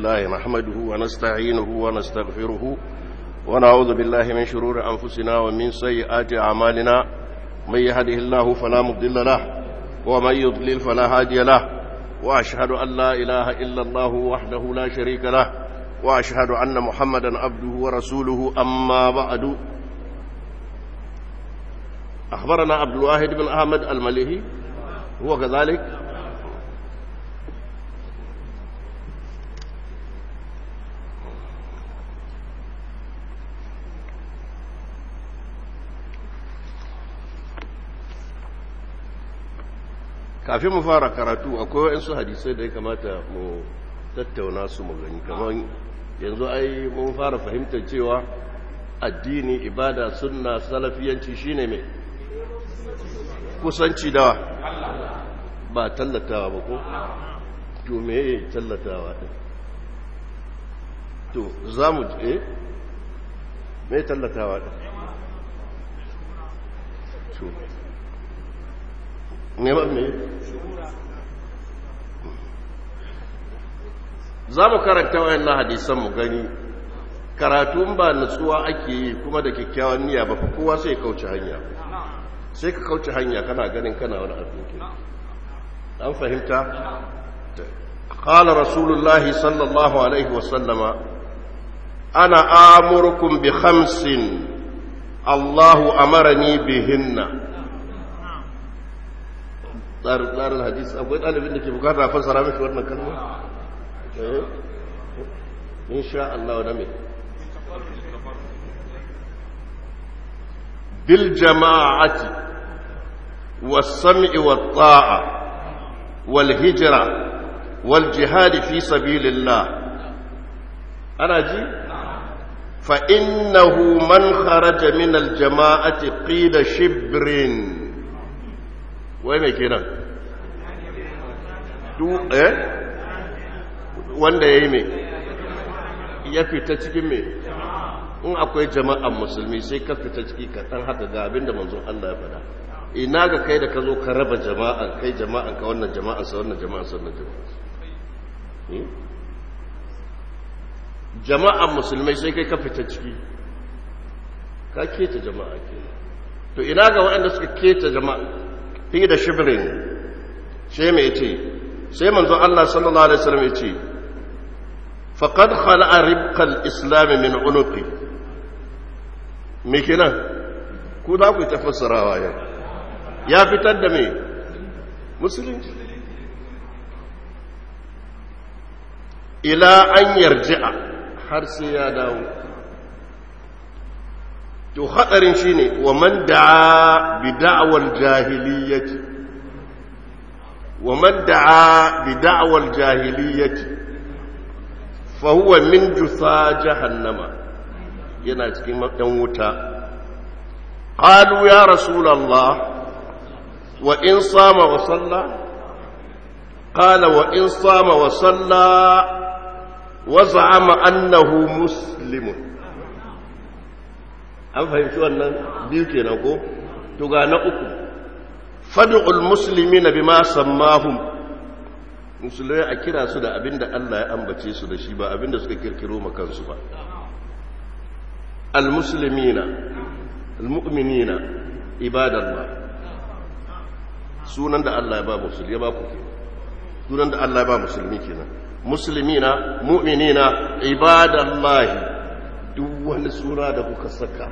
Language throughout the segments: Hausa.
لله نحمده ونستعينه ونستغفره ونعوذ بالله من شرور أنفسنا ومن سيئات أعمالنا من يهده الله فلا مضل له ومن يضلل فلا هادي له وأشهد أن لا إله إلا الله وحده لا شريك له وأشهد أن محمدا عبده ورسوله أما بعد أخبرنا عبد الواحد بن أحمد المليهي هو كذلك kafin mu fara karatu akwai waɗansu hadisai da ya kamata mu tattauna su mu gani kamar yanzu ai mun fara fahimtar cewa addini ibada sunna salafiyanci shine mai kusanci dawa ba tallatawa ba ko to me tallatawa din to za mu eh me tallatawa din to neman me za mu karanta wayannan hadisan mu gani karatun ba nutsuwa ake yi kuma da kyakkyawan niyya ba fa kowa sai ya kauce hanya sai ka kauce hanya kana ganin kana wani abu an fahimta قال رسول الله صلى الله عليه وسلم أنا آمركم بخمس الله أمرني بهن tsarin hadis akwai ɗalibin da ke bukata fassara mashi wannan kalma? insha Allah da mai bil jama'ati was-sam'i wat-ta'a wal-hijra wal-jihad fi sabilillah ana ji fa innahu man kharaja min al-jama'ati qila shibrin wai mai kenan eh wanda ya yi mai ya fita cikin mai in akwai jama'an musulmi sai ka fita ciki kaɗan haka ga abinda manzon Allah ya faɗa ina ga kai da ka zo ka raba jama'an kai jama'an ka wannan jama'an sa wannan jama'an sa wannan jama'an jama'an musulmai sai kai ka fita ciki ka keta jama'a ke to ina ga waɗanda suka keta jama'a fi da shibirin sai mai ce sai manzon Allah sallallahu alaihi wasallam ya ce faqad khala'a ribqal islam min unuqi me kenan ku da ku tafassarawa yau ya fitar da me musulunci ila an yarji'a har sai ya dawo to hadarin shine wa man da'a bi da'wal jahiliyyati wa man da'a bi da'wal jahiliyyati fa huwa min jusa jahannama yana cikin dan wuta qalu ya rasulullah wa in sama wa salla qala wa in sama wa salla wa za'ama annahu muslimun an fahimci wannan biyu kenan ko to ga na uku fad'ul muslimina bima sammahum musulmai a kira su da abinda Allah ya ambace su da shi ba abinda suka kirkiro ma kansu ba al muslimina al mu'minina ibadallah sunan da Allah ya ba musulmi ya ba ku kenan sunan da Allah ya ba musulmi kenan muslimina mu'minina ibadallahi duk wani suna da kuka saka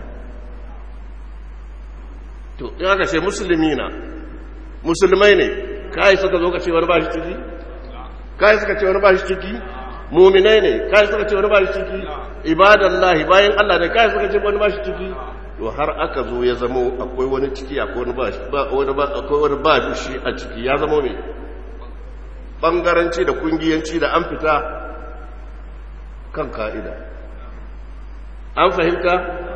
to ya ka ce musulmi na musulmai ne kai suka zo ka ce wani ba shi ciki kai suka ce wani ba shi ciki muminai ne kai suka ce wani ba shi ciki ibadallahi bayan Allah ne kai suka ce wani ba shi ciki to har aka zo ya zamo akwai wani ciki akwai wani ba shi wani ba akwai wani ba shi a ciki ya zamo ne bangaranci da kungiyanci da an fita kan ka'ida an fahimta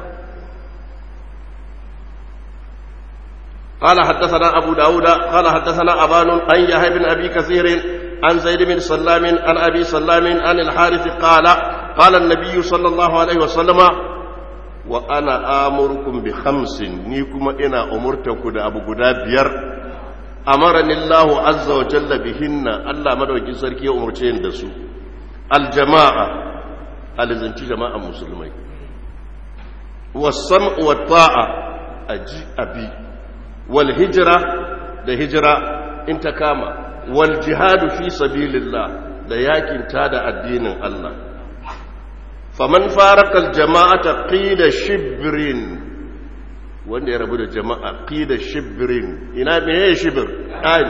قال حدثنا أبو داود قال حدثنا أبان عن يحيى بن أبي كثير عن زيد بن سلام عن أبي سلام عن الحارث قال قال النبي صلى الله عليه وسلم وأنا آمركم بخمس نيكم إنا أمرتكم أبو قدابير أمرني الله عز وجل بهن الله مدوكي سركي أمرتين دسو aljama'a alizanci jama'an musulmai wasam'u wa ta'a aji abi wal hijra da hijira in ta kama wal jihadu fi sabilillah da yakin da addinin Allah faman faraka aljama'ata qida shibrin wanda ya rabu da jama'a qida shibrin ina meye shibir ai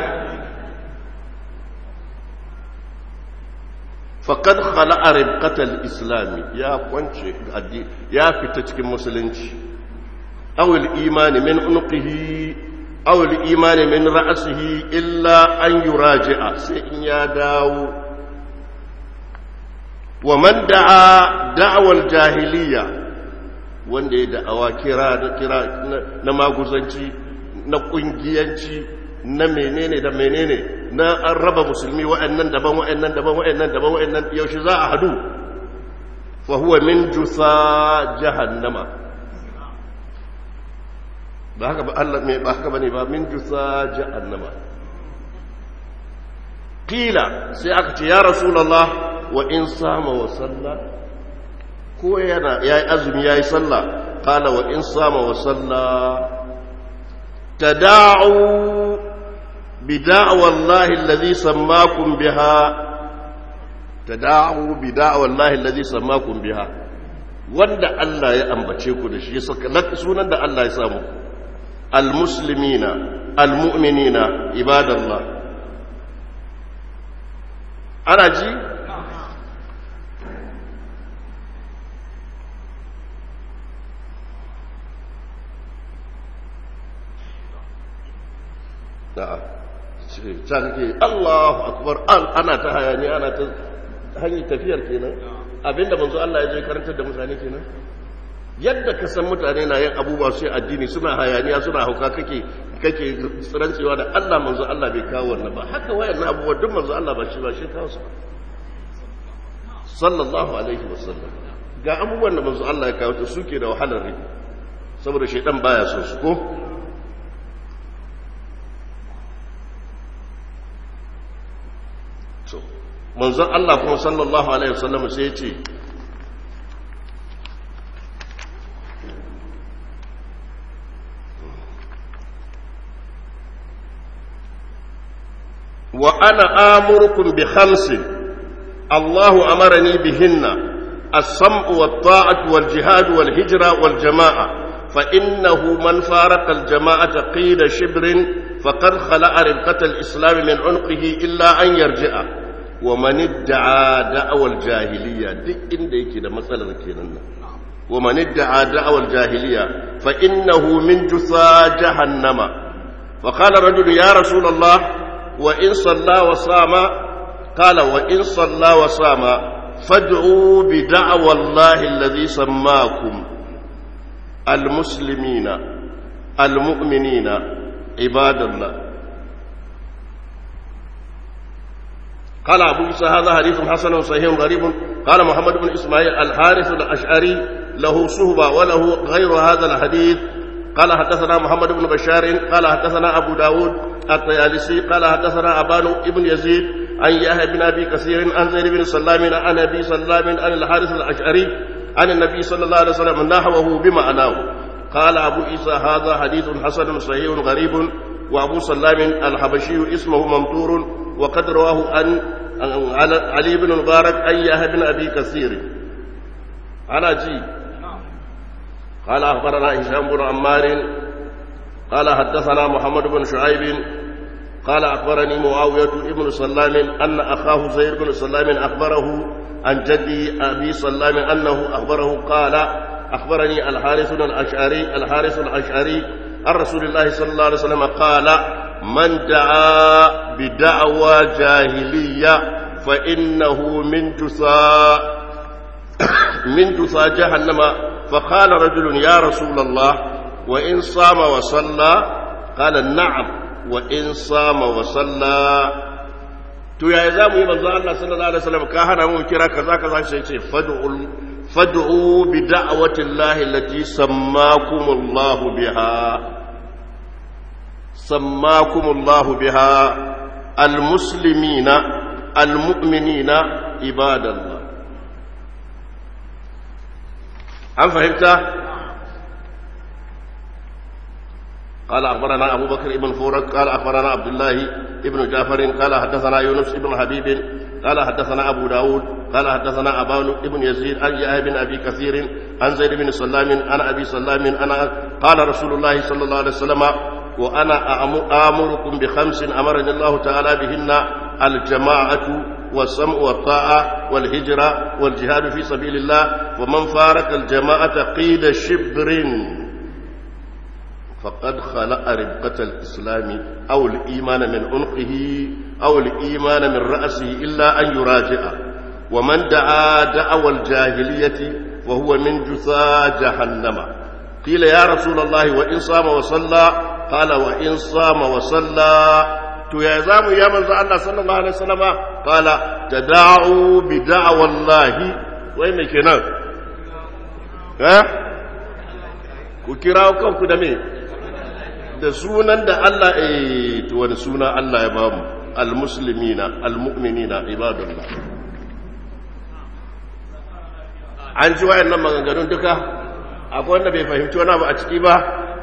faqad khala'a ribqatal islami ya kwance ya fita cikin musulunci aw al-imani min unqihi aw al-imani min ra'sihi illa an yuraji'a sai in ya dawo wa man da'a da'wal jahiliya wanda ya da'awa kira da kira na maguzanci na kungiyanci na menene da menene na an raba musulmi wa'annan daban wa'annan daban wa'annan daban wa'annan yaushe za a hadu fa huwa min jusa jahannama ba haka ba Allah me ba haka bane ba min jusa jahannama qila sai aka ce ya rasulullah wa in sama wa salla ko yana yayi azumi yayi sallah qala wa in sama wa salla tada'u بدعوى الله الذي سماكم بها تدعوا بدعوى الله الذي سماكم بها wanda Allah ya ambace ku da shi sunan da Allah ya samu almuslimina almu'minina ibadallah ana ji na'am can ke Allahu akbar ana ta hayani ana ta hanyar tafiyar kenan abinda manzo Allah ya je karantar da mutane kenan yadda ka san mutane na yin abubuwa sai addini suna hayaniya suna hauka kake kake tsirancewa da Allah manzo Allah bai kawo wannan ba haka wayannan abubuwa duk manzo Allah ba shi ba shi kawo su sallallahu alaihi wasallam ga abubuwan da manzo Allah ya kawo ta suke da wahalar rai saboda shaidan baya so su ko to manzon Allah kuma sallallahu alaihi wasallam sai ya ce wa ana amurukum bi khamsin Allahu amarani bihinna as-sam'u wat-ta'atu wal-jihadu wal-hijra wal-jama'a fa innahu man faraqa al-jama'ata qida shibrin faqad khala'a ribqata al-islam min 'unqihi illa an yarji'a wa man idda'a da'awal jahiliya duk inda yake da matsalar kenan nan wa man idda'a da'awal jahiliya fa innahu min jusa jahannama fa qala rajul ya rasulullah wa in salla wa sama qala wa in salla wa sama fad'u bi da'wallahi alladhi sammakum المسلمين المؤمنين عباد الله قال أبو عيسى هذا حديث حسن صحيح غريب قال محمد بن إسماعيل الحارث الأشعري له صهبة وله غير هذا الحديث قال حدثنا محمد بن بشار قال حدثنا أبو داود الطيالسي قال حدثنا أبان بن يزيد عن يحيى بن أبي كثير عن زيد بن سلام عن أبي سلام عن الحارث الأشعري عن النبي صلى الله عليه وسلم نحوه بمعناه قال أبو عيسى هذا حديث حسن صحيح غريب وأبو سلام الحبشي اسمه ممتور وقد رواه عن علي بن المبارك أي يحيى بن أبي كثير أنا جي قال أخبرنا هشام بن عمار قال حدثنا محمد بن شعيب قال أخبرني معاوية بن سلام أن أخاه زيد بن سلام أخبره عن جدي أبي سلام أنه أخبره قال أخبرني الحارث الأشعري الحارث الأشعري عن رسول الله صلى الله عليه وسلم قال من دعا بدعوى جاهلية فإنه من جثى من جثى جهنم فقال رجل يا رسول الله وإن صام وصلى قال نعم وإن صام وصلى to yaya za mu yi manzo Allah sallallahu alaihi wasallam ka hana mu kira kaza kaza sai ce fad'u fad'u bi da'wati Allah allati sammakum Allah biha sammakum Allah biha almuslimina almu'minina عباد الله هل فهمت قال أخبرنا أبو بكر بن فورك قال أخبرنا عبد الله بن جعفر قال حدثنا يونس بن حبيب قال حدثنا أبو داود قال حدثنا أبان بن يزيد عن يحيى بن أبي كثير عن زيد بن سلام عن أبي سلام أنا قال رسول الله صلى الله عليه وسلم وأنا آمركم بخمس أمرني الله تعالى بهن الجماعة والسمع والطاعة والهجرة والجهاد في سبيل الله ومن فارق الجماعة قيد شبر فقد خلق ربقة الإسلام أو الإيمان من عنقه أو الإيمان من رأسه إلا أن يراجع ومن دعا دعوى الجاهلية وهو من جثى جهنم قيل يا رسول الله وإن صام وصلى قال وإن صام وصلى to ya zamu ya manzo Allah sallallahu alaihi wasallam kala tada'u bi da'wallahi wai me kenan eh ku kira kanku da me da sunan da Allah eh to wani suna Allah ya bamu almuslimina almu'minina ibadullah an ji wayannan maganganun duka akwai wanda bai fahimci wani abu a ciki ba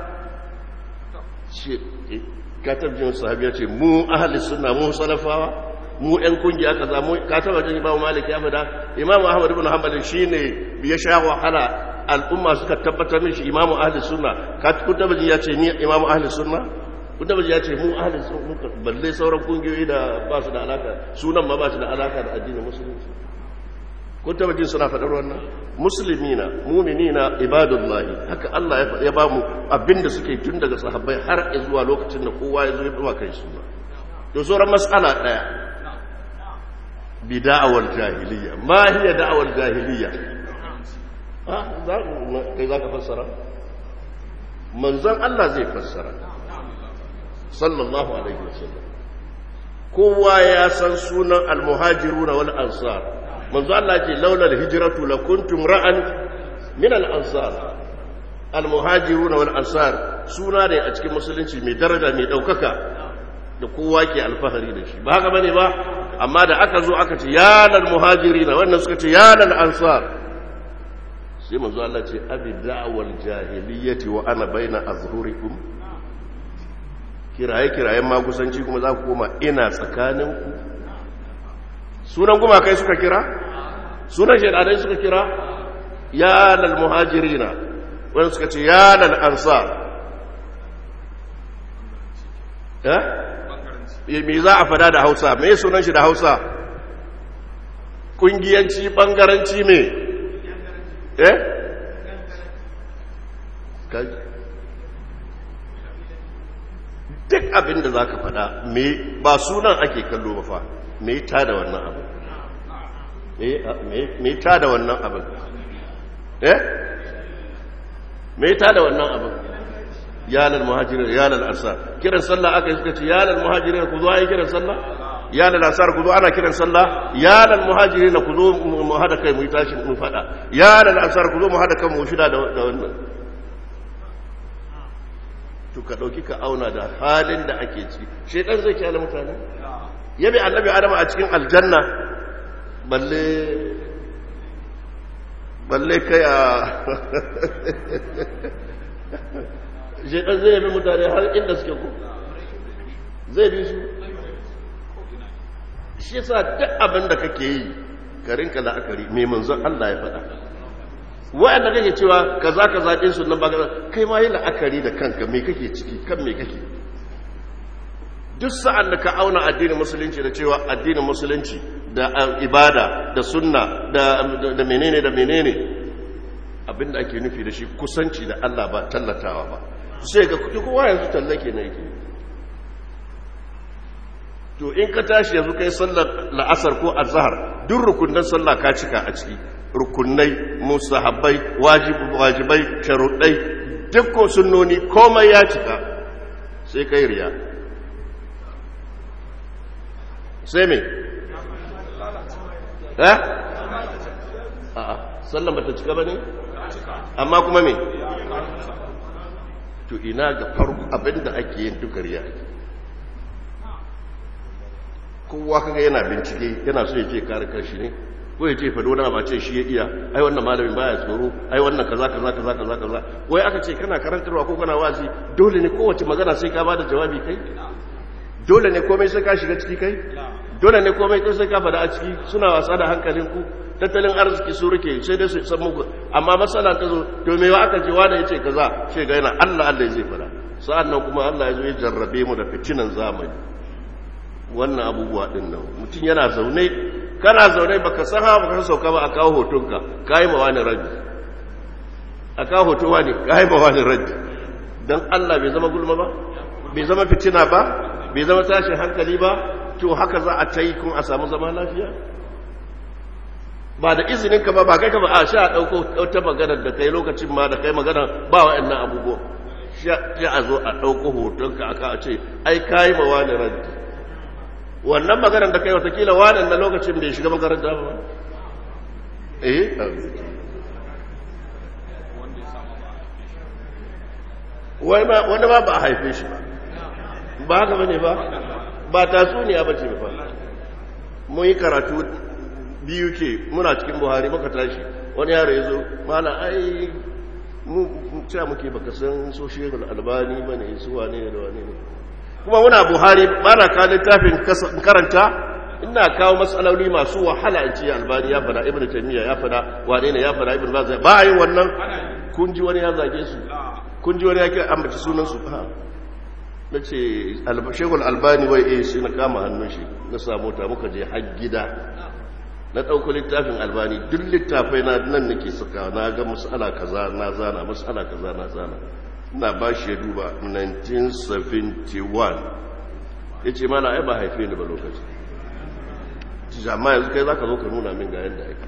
katabjin sahabi ya ce mu ahli sunna mu salafawa mu ɗan kungiya kaza mu ka taba jin imamu malik ya fada imamu ahmad ibn hanbal shine ya sha wahala al'umma suka tabbatar min shi imamu ahli sunna ka kun taba jin ya ce ni imamu ahli sunna kun taba jin ya ce mu ahli sunna balle sauran kungiyoyi da ba su da alaka sunan ma ba su da alaka da addinin musulunci kun taba jin suna faɗar wannan musulmina muminina ibadullahi haka Allah ya ba mu abinda suke tun daga sahabbai har zuwa lokacin da kowa ya zo ya duwa kai suna to sauran mas'ala daya bi da'awar jahiliya ma hiya da'awar jahiliya ha za kai zaka fassara manzon Allah zai fassara sallallahu alaihi wasallam kowa ya san sunan al-muhajiruna wal ansar manzo Allah ce laula al-hijratu lakuntum ra'an min al-ansar al-muhajirun wal ansar suna ne a cikin musulunci mai daraja mai daukaka da kowa ke alfahari da shi ba haka bane ba amma da aka zo aka ce ya lal muhajirin wannan suka ce ya lal ansar sai manzo Allah ce abi da'wal jahiliyyati wa ana baina azhurikum kiraye kirayen magusanci kuma za ku koma ina tsakaninku sunan gumakai suka kira sunan shaidanai suka kira ya lal muhajirina wani suka ce ya lal ansar eh me za a fada da hausa me sunan shi da hausa kungiyanci bangaranci me eh duk abin da za ka fada ba sunan ake kallo ba fa me ta da wannan abin me ta da wannan abin eh me ta da wannan abin yanar muhajirin yanar ansar kiran sallah aka yi suka ce yanar muhajirin ku zo a yi kiran sallah yanar ansar ku zo ana kiran sallah yanar muhajirin ku zo mu hada kai mu yi tashi mu fada yanar ansar ku zo mu hada kan mu shida da wannan to ka dauki ka auna da halin da ake ciki shedan zai kyale mutane yabi annabi adam a cikin aljanna balle balle kai a shedan zai yabi mutane har inda suke ku zai bi su shi sa duk abin da kake yi ka rinka la'akari mai manzon Allah ya faɗa wa'anda kake cewa kaza kaza din sunan ba kai ma yi la'akari da kanka me kake ciki kan me kake duk sa'an da ka auna addinin musulunci da cewa addinin musulunci da ibada da sunna da da menene da menene abinda ake nufi da shi kusanci da Allah ba tallatawa ba sai ga kudi kowa yanzu tallake ne yake to in ka tashi yanzu kai sallar la'asar ko azhar duk rukunin sallah ka cika a ciki rukunai musahabbai wajibai sharuɗai duk ko sunnoni komai ya cika sai kai riya sai me eh a'a sallan bata cika bane amma kuma me to ina ga farko abinda ake yin duka riya kowa kaga yana bincike yana so ya ce kare kanshi ne ko ya ce fa dona ba ce shi ya iya ai wannan malamin baya tsoro ai wannan kaza kaza kaza kaza kaza wai aka ce kana karantarwa ko kana wazi dole ne kowace magana sai ka bada jawabi kai dole ne komai sai ka shiga ciki kai dole ne komai kai sai ka fada a ciki suna wasa da hankalin ku tattalin arziki su rike sai dai su san muku amma matsala ta zo to me aka ce wanda yace kaza sai ga yana Allah Allah zai fada sa'an nan kuma Allah ya zo ya jarrabe mu da fitinan zamani wannan abubuwa din nan mutum yana zaune kana zaune baka san ha baka sauka ba a kawo hotonka kai ma wani rabi a kawo hoton wani kai ma wani rabi dan Allah bai zama gulma ba bai zama fitina ba bai zama tashin hankali ba to haka za a tayi kun a samu zama lafiya ba da izinin ka ba ba kai ka ba a sha dauko wata magana da kai lokacin ma da kai magana ba wa'annan abubuwa sha a zo a dauko hotonka aka a ce ai kai ma wani rabi wannan maganar da kai watakila wadan na lokacin bai shiga makaranta ba eh wanda ma ba a haife shi ba ba haka bane ba ba tatsuniya ba ce ba mun yi karatu biyu ke muna cikin buhari muka tashi wani yaro ya zo mana ai mu cewa muke baka san social albani ba ne su wane ne da wane ne kuma muna buhari ba na kawo littafin karanta ina kawo matsaloli masu wahala in ce albani ya fada ibn taymiya ya fada wane ne ya fada ibn baz ba yin wannan kun ji wani ya zage su kun ji wani ya kira ambaci sunan su ha na ce shekul albani wai eh sai na kama hannun shi na samu ta muka je har gida na ɗauko littafin albani duk littafai na nan nake saka na ga mas'ala kaza na zana mas'ala kaza na zana na ba shi ya duba 1971 ya ce mana ai ba haife ni ba lokaci jama'a yanzu kai za ka zo ka nuna min ga yadda ake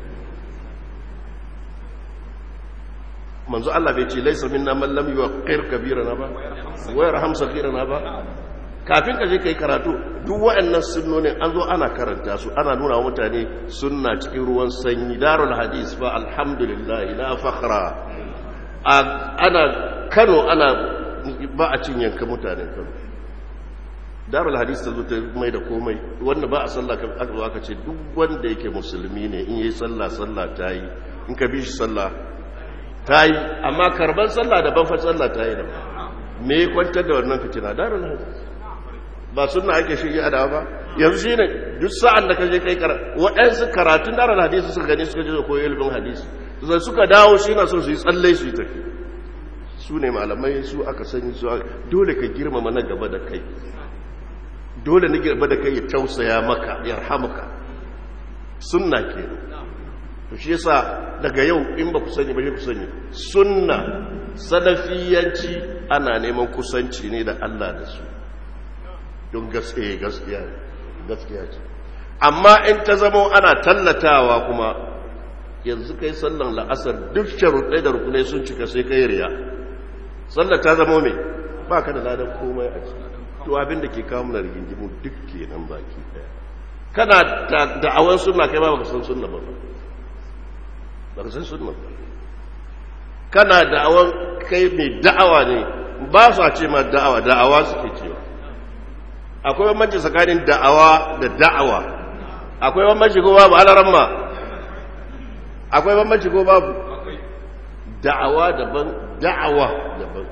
manzo Allah bai ce laisa minna man lam yuqir kabirana ba wa yarham saghirana ba kafin ka je kai karatu duk waɗannan sunnonin an zo ana karanta su ana nuna wa mutane sunna cikin ruwan sanyi darul hadis fa alhamdulillah la fakhra ana kano ana ba a cin yanka mutanen kano darul hadis ta zo ta mai da komai wanda ba a sallah aka zo aka ce duk wanda yake musulmi ne in yi sallah sallah ta yi in ka bi shi sallah ta yi amma karban sallah da ban fa sallah ta yi da me ya kwantar da wannan fitina darul hadis ba sunna ake shirya da ba yanzu shi ne duk sa'an da ka je kai karatu waɗansu karatun darul hadisi suka gani suka je da koyi ilimin hadisi zai suka dawo shi na so su yi tsalle su yi tafi su ne malamai su aka sani su dole ka girmama na gaba da kai dole na gaba da kai ya tausaya maka ya rahamuka sunna ke to shi yasa daga yau in ba ku sani ba ku sani sunna salafiyanci ana neman kusanci ne da Allah da su don gaskiya gaskiya gaskiya ce amma in ta zama ana tallatawa kuma yanzu kai sallan la'asar duk sharuɗai da rukunai sun cika sai kai riya sallar ta zama mai ba ka da ladan komai a ciki to abin da ke kawo mana rigingimu duk kenan baki daya kana da'awan sunna kai ba baka san sunna ba baka san sunna ba kana da'awan kai mai da'awa ne ba su a ce ma da'awa da'awa suke cewa akwai bambanci tsakanin da'awa da da'awa akwai bambanci ko babu alaran ma akwai bambanci ko babu da'awa daban da'awa daban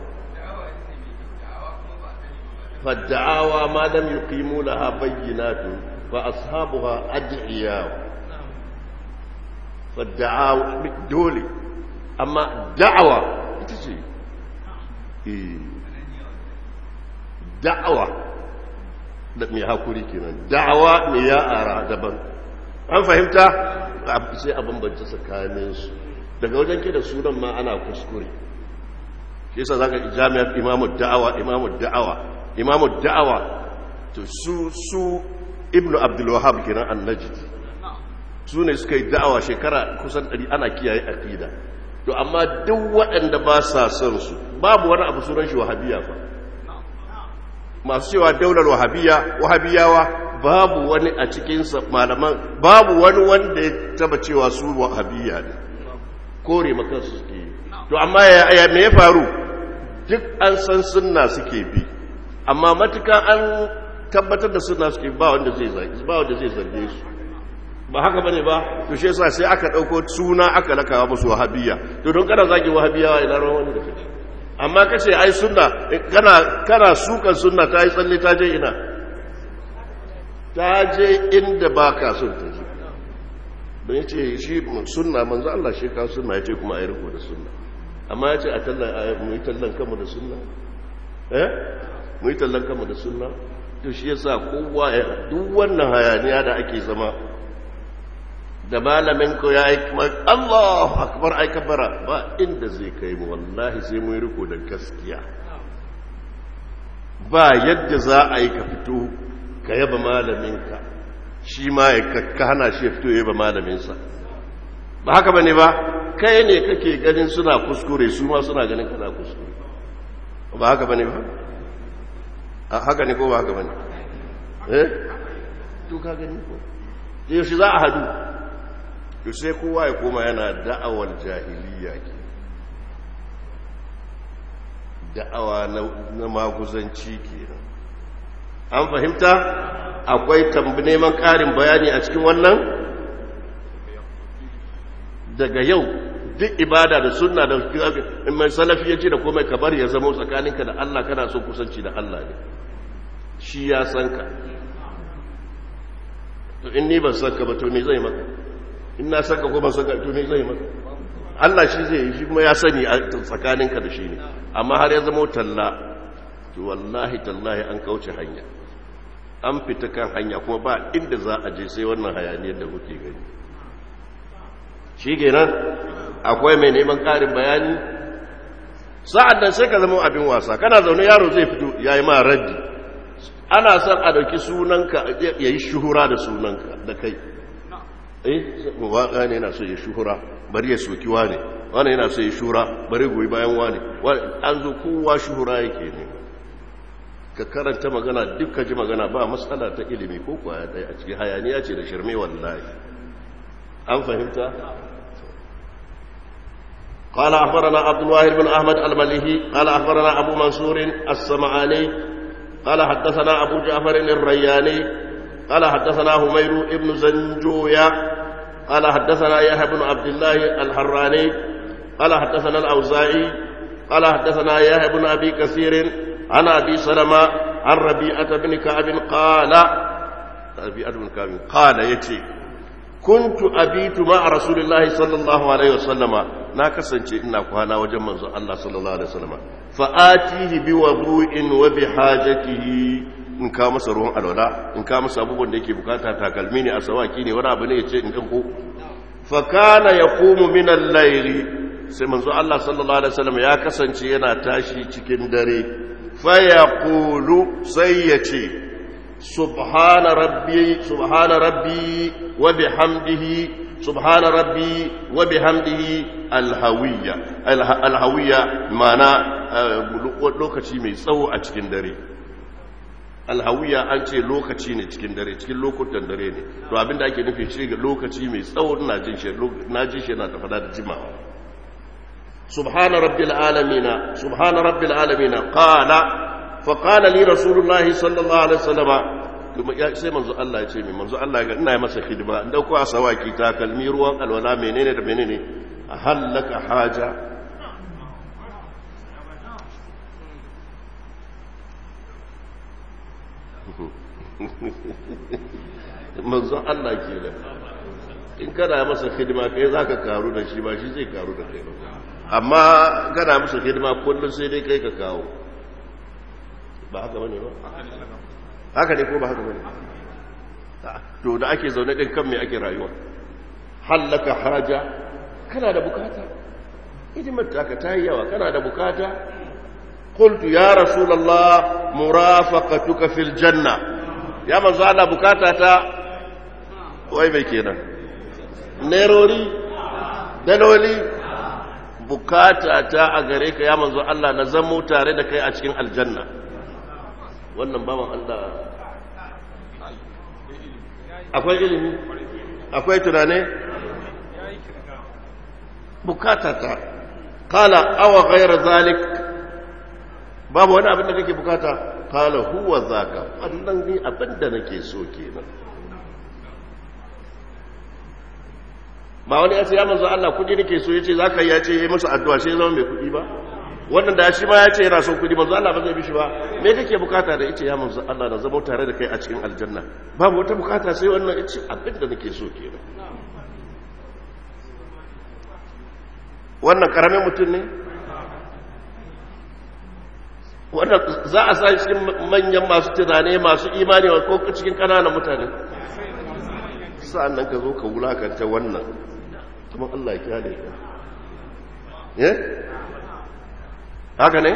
فالدعاوى ما لم يقيموا لها بينات فأصحابها أدعياء فالدعاوى دولي أما دعوة تجي دعوة mai hakuri kenan da'awa ne ya ara daban an fahimta sai a bambance tsakaninsu daga wajen ke da sunan ma ana kuskure shi yasa zaka jami'ar imamu da'awa imamu da'awa imamu da'awa to su su ibnu abdul wahhab kenan annajid su ne suka yi da'awa shekara kusan 100 ana kiyaye aqida to amma duk waɗanda ba sa son su babu wani abu sunan shi wahabiyya fa masu cewa daular wahabiyya wahabiyawa babu wani a cikin malaman babu wani wanda ya taba cewa su wahabiyya ne kore maka su suke yi to amma ya me ya faru duk an san sunna suke bi amma matukan an tabbatar da suna suke ba wanda zai zarge ba wanda zai zarge su ba haka bane ba to shi yasa sai aka dauko suna aka lakawa musu wahabiyya to don kana zagi wahabiyya ina ran wani da kace amma kace ai sunna kana kana sukan sunna ta yi tsalle ta je ina ta je inda baka son ta je don yace shi sunna manzo Allah shi ka sunna yace kuma ai riko da sunna amma yace a tallan mu yi tallan kanmu da sunna eh mu yi tallan kanmu da sunna to shi yasa kowa ya duk wannan hayaniya da ake zama da malamin ko ya yi Allahu akbar ai kabara ba inda zai kai mu wallahi sai mu yi riko da gaskiya ba yadda za a yi ka fito ka yaba malaminka shi ma ya ka hana shi ya fito ya yaba malaminsa ba haka bane ba kai ne kake ganin suna kuskure su ma suna ganin kana kuskure ba haka bane ba haka ne ko ba haka bane eh to ka gani ko yaushe za a hadu to sai kowa ya koma yana da'awar jahiliya ke da'awa na maguzanci ke an fahimta akwai neman ƙarin bayani a cikin wannan daga yau duk ibada da sunna da mai salafi ya ce da komai ka bari ya zama tsakaninka da Allah kana son kusanci da Allah ne shi ya san ka to in ni ban san ka ba to me zai maka in na san ka ko ban san ka to me zai maka Allah shi zai yi shi kuma ya sani a tsakaninka da shi ne amma har ya zama talla to wallahi tallahi an kauce hanya an fita kan hanya kuma ba inda za a je sai wannan hayaniyar da kuke gani shi kenan akwai mai neman ƙarin bayani sa'ad nan sai ka zama abin wasa kana zaune yaro zai fito ya yi ma raddi ana son a dauki sunanka ya yi shuhura da sunanka da kai eh waƙa ne yana so ya shuhura bari ya soki wane wane yana so ya shura bari goyi bayan wane an zo kowa shuhura yake ne ka karanta magana duk ka ji magana ba matsala ta ilimi ko kwaya ɗaya a cikin hayaniya ce da shirme wallahi an fahimta قال أخبرنا عبد الواحد بن أحمد المليهي قال أخبرنا أبو منصور السمعاني قال حدثنا أبو جعفر الرياني قال حدثنا همير بن زنجويا قال حدثنا يحيى بن عبد الله الحراني قال حدثنا الأوزاعي قال حدثنا يحيى بن أبي كثير عن أبي سلمة عن ربيعة بن كعب قال ربيعة بن كعب قال يتي كنت أبيت مع رسول الله صلى الله عليه وسلم na kasance ina kwana wajen manzo Allah sallallahu alaihi wasallam fa atihi bi wudu'in wa bi hajatihi in ka masa ruwan alwala in ka masa abubuwan da yake bukata takalmi ne asawaki ne wani abu ne yace in dinko fa kana yaqumu min al-layli sai manzo Allah sallallahu alaihi wasallam ya kasance yana tashi cikin dare fa yaqulu sai yace subhana rabbi subhana rabbi wa bihamdihi سبحان ربي وبحمده الهوية الهوية معنى lokaci mai tsawo a cikin dare alhawiya an ce lokaci ne cikin dare cikin lokutan dare ne to abinda ake nufi shi ga lokaci mai tsawo na jin shi na jin shi na tafada da jimawa subhana rabbil alamin subhana rabbil alamin qala fa qala li rasulullahi sallallahu alaihi wasallam sai manzo Allah ya ce mai manzo Allah ga ina masa hidima in dauko asawaki ta kalmi ruwan alwala menene da menene a hallaka haja manzo Allah ke da in kana masa hidima kai zaka karu da shi ba shi zai karu da kai ba amma kana masa hidima kullum sai dai kai ka kawo ba haka bane ba haka ne ko ba haka bane to da ake zaune din kan me ake rayuwa hallaka haja kana da bukata hidimar taka ta yi yawa kana da bukata qultu ya rasulullah murafaqatuka fil janna ya manzo Allah bukata ta wai mai kenan nerori daloli bukata ta a gare ka ya manzo Allah na zamo tare da kai a cikin aljanna wannan bawan Allah akwai ilimi akwai tunane bukatata kala awa ghayra zalik babu wani abin da kake bukata qala huwa zaka wannan ni abinda nake so kenan ba wani ya ce ya manzo Allah kudi nake so yace zaka yi yace yi musu addu'a sai zama mai kudi ba wannan da shi ma ya ce yana son kudi manzo Allah ba zai bishi ba me kake bukata da yace ya manzo Allah na zama tare da kai a cikin aljanna babu wata bukata sai wannan yace abinda nake so kenan wannan karamin mutum ne wannan za a sa cikin manyan masu tunane masu imani ko cikin kananan mutane sa'an nan ka zo ka wulakanta wannan kuma Allah ya kyale ka eh haka ne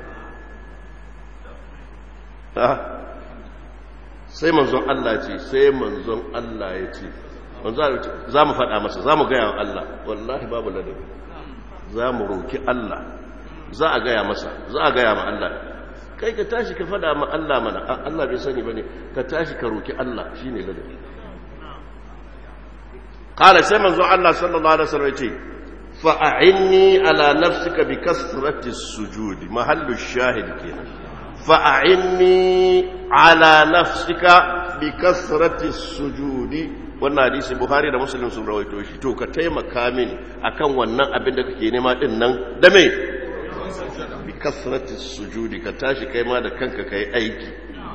sai manzon Allah ce sai manzon Allah ya ce za mu faɗa masa za mu gaya wa Allah wallahi babu ladabi za mu roki Allah za a gaya masa za a gaya ma Allah kai ka tashi ka faɗa ma Allah mana Allah bai sani ba ne ka tashi ka roki Allah shi ne ladabi ƙala sai manzo Allah sallallahu alaihi wasallam ce fa'a'inni ala nafsika bi kasrati sujudi mahallu shahid kenan fa'a'inni ala nafsika bi kasrati sujudi wannan hadisi buhari da muslim sun rawaito shi to ka taimaka mini akan wannan abin da kake nema din nan da me bi kasrati sujudi ka tashi kai ma da kanka kai aiki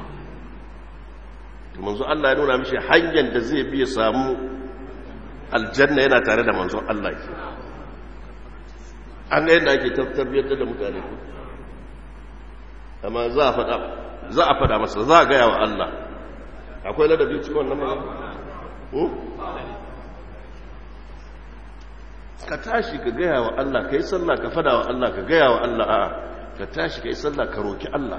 to manzo Allah ya nuna mishi hanyar da zai bi ya samu aljanna yana tare da manzo Allah ke an ga yadda ake tarbiyyar da mutane ku amma za a faɗa za a faɗa masa za a gaya wa Allah akwai ladabi cikin wannan magana ka tashi ka gaya wa Allah ka yi sallah ka fada wa Allah ka gaya wa Allah a ka tashi ka yi sallah ka roki Allah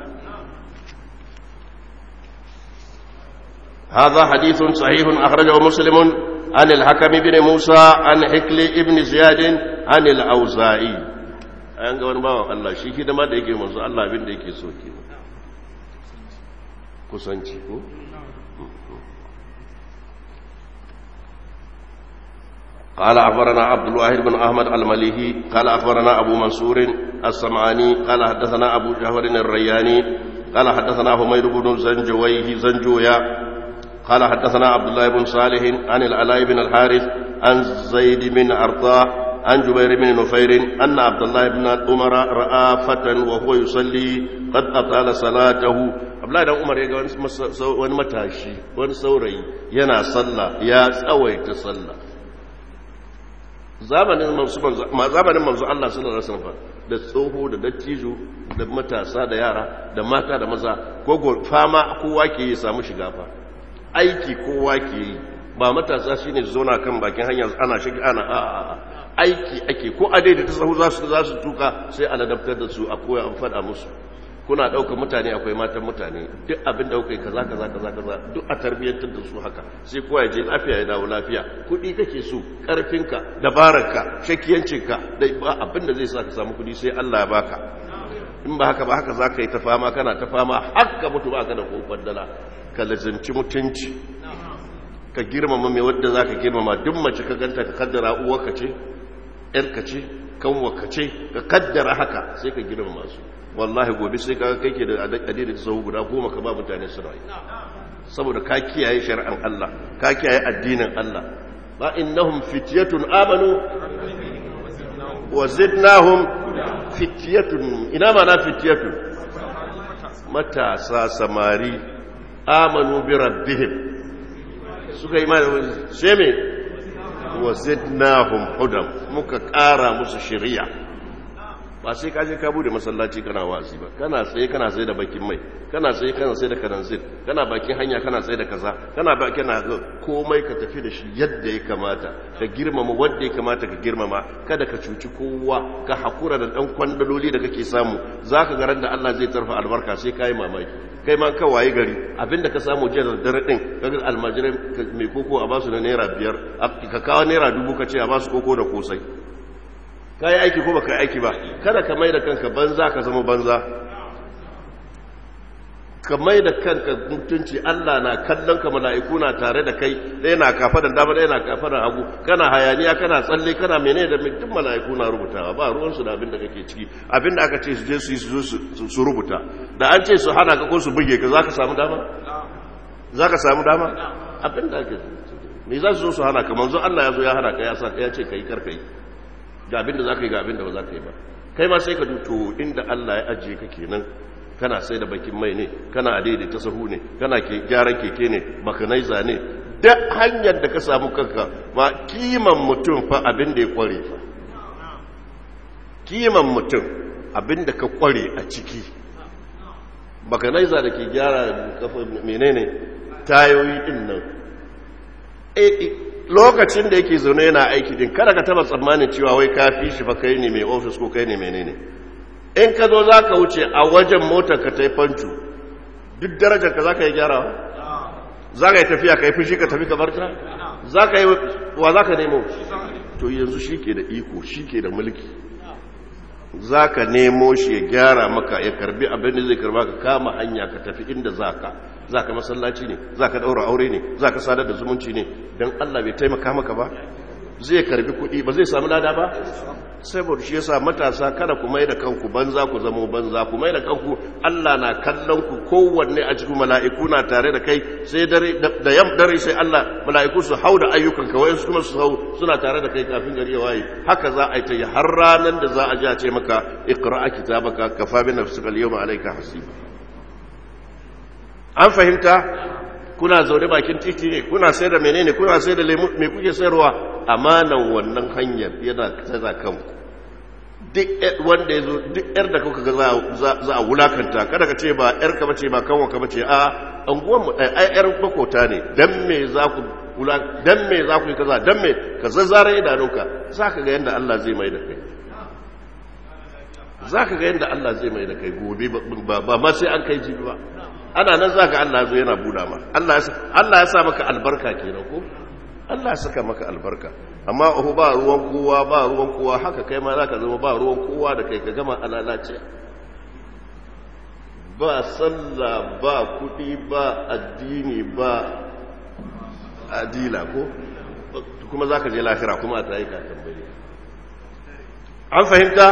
هذا حديث صحيح أخرجه مسلم عن الحكم بن موسى عن حكل ابن زياد عن الأوزاعي an ga wani bawan Allah shi hidima da yake manzo Allah abin da yake so ke kusanci ko قال أخبرنا عبد الواحد بن أحمد المليهي قال أخبرنا أبو منصور السمعاني قال حدثنا أبو جهر الرياني قال حدثنا حميد بن زنجويه زنجويا قال حدثنا عبد الله بن صالح عن العلاء بن الحارث عن زيد بن أرطاه عن جبير بن نفير أن عبد الله بن عمر رأى فتى وهو يصلي قد أطال صلاته عبد الله بن عمر يقول wani matashi wani saurayi yana sallah ya tsawaita sallah zamanin manzo zamanin manzo Allah sallallahu alaihi wasallam da tsoho da dattijo da matasa da yara da mata da maza ko fama kowa ke yi samu shiga fa aiki kowa ke yi ba matasa shine zona kan bakin hanya ana shiga ana a a aiki ake ko a daidaita sahu za su za su tuka sai a ladabtar da su a koya an fada musu kuna ɗaukar mutane akwai matan mutane duk abin da kai kaza kaza kaza kaza duk a tarbiyyantar da su haka sai kowa ya je lafiya ya dawo lafiya kuɗi kake so ƙarfinka dabararka shakiyancinka da ba abin da zai sa ka samu kuɗi sai Allah ya baka in ba haka ba haka za ka yi ta fama kana ta fama haka mutu ba ka da kokon dala ka lazimci mutunci ka girmama mai wadda za ka girmama duk mace ka ganta ka kaddara uwarka ce ‘yarka ce kanwarka ce ka kaddara haka sai ka girmama su wallahi gobe sai ka kai ke da adadin da sau guda goma ka ba mutane su rayu saboda ka kiyaye shari'an Allah ka kiyaye addinin Allah ba innahum fityatun amanu wa zidnahum fityatun ina ma na fityatun matasa samari amanu bi rabbihim suka yi mana sai me wa zidnahum hudan muka ƙara musu shari'a ba sai ka je ka bude masallaci kana wasi ba kana tsaye kana tsaye da bakin mai kana tsaye kana tsaye da kananzir kana bakin hanya kana tsaye da kaza kana ba kana komai ka tafi da shi yadda ya kamata ka girmama wanda ya kamata ka girmama kada ka cuci kowa ka hakura da dan kwandaloli da kake samu zaka ga ran da Allah zai tarfa albarka sai kai mamaki kai ma ka waye gari abinda ka samu jiya da dare din kaga almajirai mai koko a basu da naira biyar ka kawo naira dubu ka ce a basu koko da kosai ka yi aiki ko ba ka yi aiki ba kada ka mai da kanka banza ka zama banza ka mai da kanka mutunci Allah na kallon ka mala'iku na tare da kai ɗaya na kafa da dama ɗaya na kafa da hagu kana hayaniya kana tsalle kana mene da duk mala'iku na rubutawa ba ruwansu da abin da kake ciki abin da aka ce su je su yi su rubuta da an ce su hana ka ko su buge ka za ka samu dama za ka samu dama abin da ake me za su zo su hana ka manzo Allah ya zo ya hana ka ya sa ya ce ka yi karka yi ga abin da za ka yi ga abin da ba za ka yi ba kai ma sai ka duto inda Allah ya ajiye ka kenan kana sai da bakin mai ne kana adaidaita ta sahu ne kana ke gyaran keke ne makanaiza ne da hanyar da ka samu kanka ma kiman mutum fa abin da ya kware fa kiman mutum abin da ka kware a ciki makanaiza da ke gyara kafa menene tayoyi din nan lokacin da yake zaune yana aiki din kada ka taba tsammanin cewa wai ka fi shi fa kai ne mai ofis ko kai ne menene in ka zo za ka wuce a wajen motar ka ta yi fancu duk darajar ka za ka yi gyarawa za ka yi tafiya ka yi fushi ka tafi ka barta za ka yi wa za ka nemo to yanzu shi ke da iko shi ke da mulki za ka nemo shi ya gyara maka ya karbi abin da zai karba ka kama hanya ka tafi inda za ka za ka masallaci ne za ka ɗaura aure ne za ka sadar da zumunci ne don allah bai taimaka maka ba zai karbi kuɗi ba zai samu lada ba saboda shi yasa matasa kada ku mai da kanku banza ku zamo banza ku mai da kanku Allah na kallon ku kowanne a cikin mala'iku na tare da kai sai dare da yam dare sai Allah mala'iku su hau da ayyukan ka wayansu kuma su hau suna tare da kai kafin gari ya waye haka za a yi ta yi har ranar da za a ji a ce maka iqra'a kitabaka kafa bi nafsika al-yawma alayka hasiba an fahimta kuna zaune bakin titi ne kuna sai da menene kuna sai da lemu me kuke sayarwa amanan wannan hanyar yana tsaza kanku duk wanda ya zo duk yar da kuka ga za a wulakanta kada ka ce ba yar ka bace ba kanwa ka bace a anguwan mu ɗaya ai yar bakota ne dan me za ku dan me za ku yi kaza dan me ka zazzara idanunka za ka ga yadda Allah zai mai da kai za ka ga yadda Allah zai mai da kai gobe ba ma sai an kai jibi ba ana nan za ka Allah zo yana buɗa ma Allah ya sa maka albarka kenan ko Allah ya saka maka albarka amma ohu ba ruwan kowa ba ruwan kowa haka kai ma za ka zama ba ruwan kowa da kai ka gama alalace ba sallah ba kuɗi ba addini ba adila ko kuma za ka je lahira kuma a ta yi ka tambaye an fahimta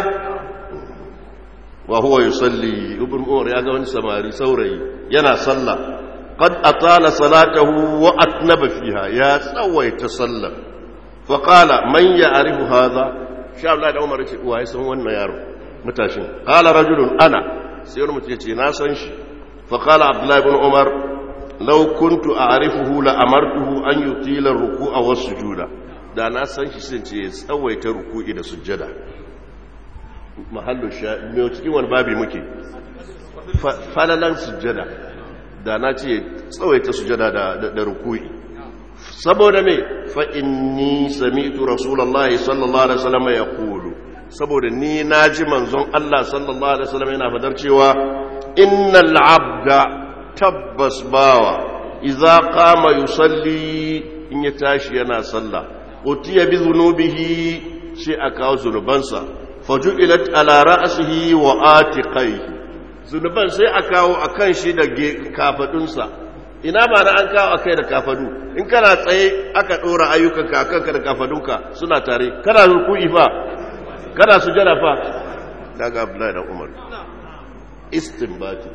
wa huwa yusalli ibn umar ya ga wani samari saurayi yana sallah qad atala salatahu wa atnaba fiha ya tsawaita sallah fa qala man ya'rifu hadha sha Allah da umar ce wa san wannan yaro mutashin qala rajulun ana sai wani mutum ce na san shi fa qala abdullah ibn umar law kuntu a'rifuhu la amartuhu an yutila ar-ruku'a was-sujuda da na san shi sai ce tsawaita ruku'i da sujjada mahallu sha mai cikin wani babi muke falalan sujjada da na ce tsawaita sujjada da rukui saboda me fa inni sami'tu rasulullahi sallallahu alaihi wasallam ya kulu saboda ni naji manzon Allah sallallahu alaihi wasallam yana fadar cewa innal abda tabbas bawa idza qama yusalli in ya tashi yana sallah utiya bi dhunubihi shi aka zunubansa faju'ilat ala ra'sihi wa atiqaihi zunuban sai a kawo akan shi da kafadunsa ina ba na an kawo akai da kafadu in kana tsaye aka dora ayyukan ka akan ka da kafadunka suna tare kana ruku'i fa kana sujada fa daga Abdullahi da Umar istinbati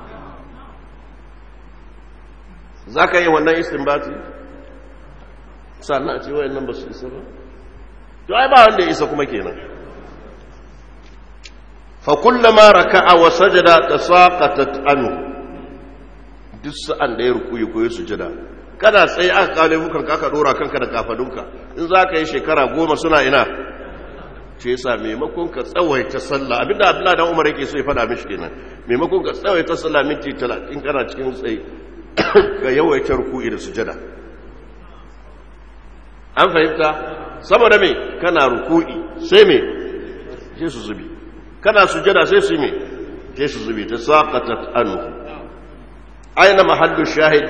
zaka yi wannan istinbati sannan a ce wayannan ba su isa ba to ai ba wanda ya isa kuma kenan فكلما ركع وسجد تساقطت عنه duk sa'an da ya rukuyi ko ya sujada kana tsaye aka kawo laifukan ka aka dora kanka da kafadunka in za ka yi shekara goma suna ina ce yasa maimakon ka tsawaita sallah abinda abdullahi dan umar yake so ya fada mishi kenan maimakon ka tsawaita sallah minti 30 kana cikin tsaye ka yawaita rukuyi da sujada an fahimta saboda me kana ruku'i sai me sai su zubi kana sujada sai su me sai su zubi ta saqatat anhu aina mahallu shahid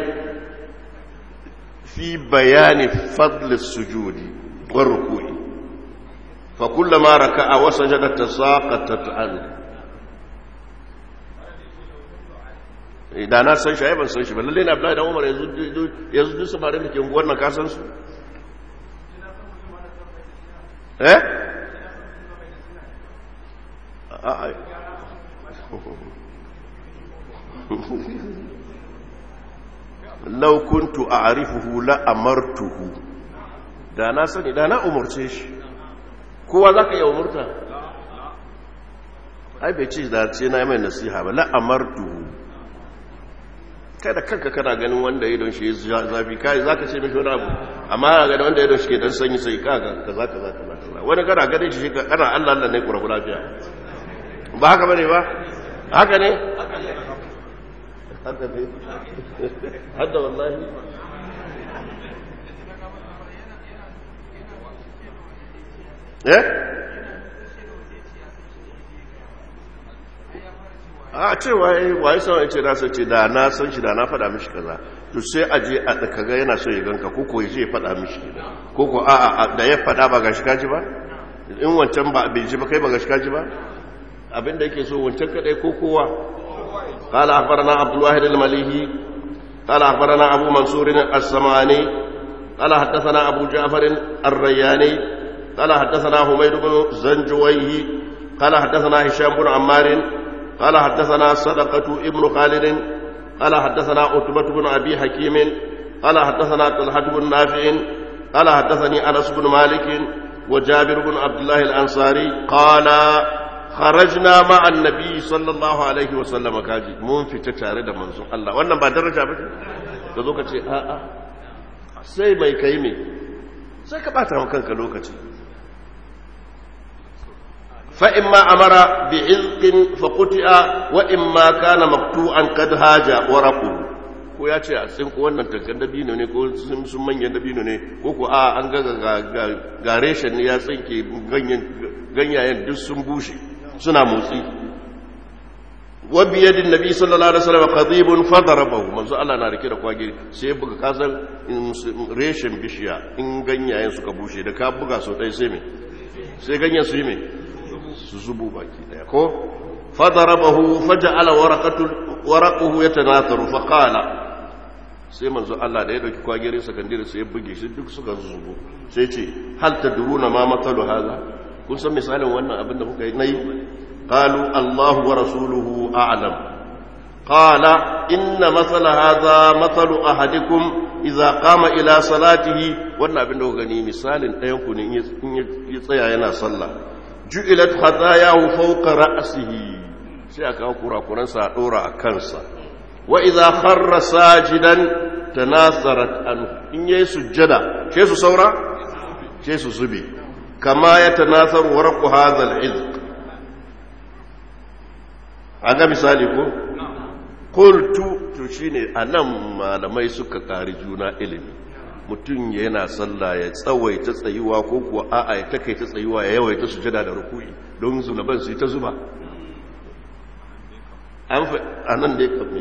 fi bayani fadl as-sujudi wa ruku'i fa kullama raka'a wa sajada tasaqatat anhu da na san shi ai ban san shi ba lalle na Abdullahi da Umar yanzu yanzu duk samarin da ke unguwar nan ka san su eh a law kuntu a'rifuhu la amartuhu da na sani da na umurce shi kowa zaka iya umurta ai bai ce da ce na mai nasiha ba la amartuhu kai da kanka kana ganin wanda ya don shi zafi kai zaka ce mishi wani abu amma ga wanda ya don shi ke dan sanyi sai kaga kaza kaza kaza wani kana ganin shi kana Allah Allah ne kurabu lafiya ba haka bane ba haka ne haka ne hadda wallahi eh a cewa waye san ce na san ce da na san shi da na faɗa mishi kaza to sai a je a kaga yana so ya ganka ko ko ya je ya faɗa mishi ko ko a a da ya faɗa ba gashi kaji ba in wancan ba bai ji ba kai ba gashi kaji ba abinda yake so wancan kadai ko kowa قال أخبرنا عبد الواحد المليهي قال أخبرنا أبو منصور السمعاني قال حدثنا أبو جعفر الرياني قال حدثنا حميد بن زنجويه قال حدثنا هشام بن عمار قال حدثنا صدقة ابن خالد قال حدثنا عتبة بن أبي حكيم قال حدثنا طلحة بن نافع قال حدثني أنس بن مالك وجابر بن عبد الله الأنصاري قال خرجنا مع النبي صلى الله عليه وسلم كاجي mun fita tare da manzon Allah wannan ba daraja ba ka zo ka ce a a sai mai kai me sai ka bata wa kanka lokaci fa imma amara bi izqin fa quti'a wa imma kana maqtu'an kad haja waraquhu ko ya ce a tsin ko wannan tankan dabino ne ko sun manyan dabino ne ko ko a an ga ga reshen ne ya tsinke ganyayen duk sun bushe suna motsi wa biyadin nabi sallallahu alaihi wasallam qadibun fadarabahu manzo Allah na rike da kwage sai buga kasan reshen bishiya in ganyayen suka bushe da ka buga so dai sai me sai ganyen su yi me su zubu baki daya ko fadarabahu faja'ala waraqatu waraquhu yatanatharu faqala sai manzo Allah da ya dauki kwagere sakandire sai ya buge shi duk suka zubu sai ce hal tadruna ma matalu hadha kun san misalin wannan abin da kuka yi nayi qalu Allahu wa rasuluhu a'lam qala inna masala hadha masalu ahadikum idza qama ila salatihi wannan abin da kuka gani misalin ɗayan ku ne in ya tsaya yana sallah ju'ilat khatayahu fawqa ra'sihi sai aka kurakuran sa dora a kansa wa idza kharra sajidan tanasarat anhu in yayi sujjada sai su saura sai su zube kama ya tanasar warqu hadha al-izq aga misali ko qultu to shine anan malamai suka kari juna ilimi mutum yana sallah ya tsawaita tsayuwa ko kuwa a'a ya takaita tsayuwa ya yawaita sujada da ruku'i don zunuban su ta zuba an fa anan dai kamme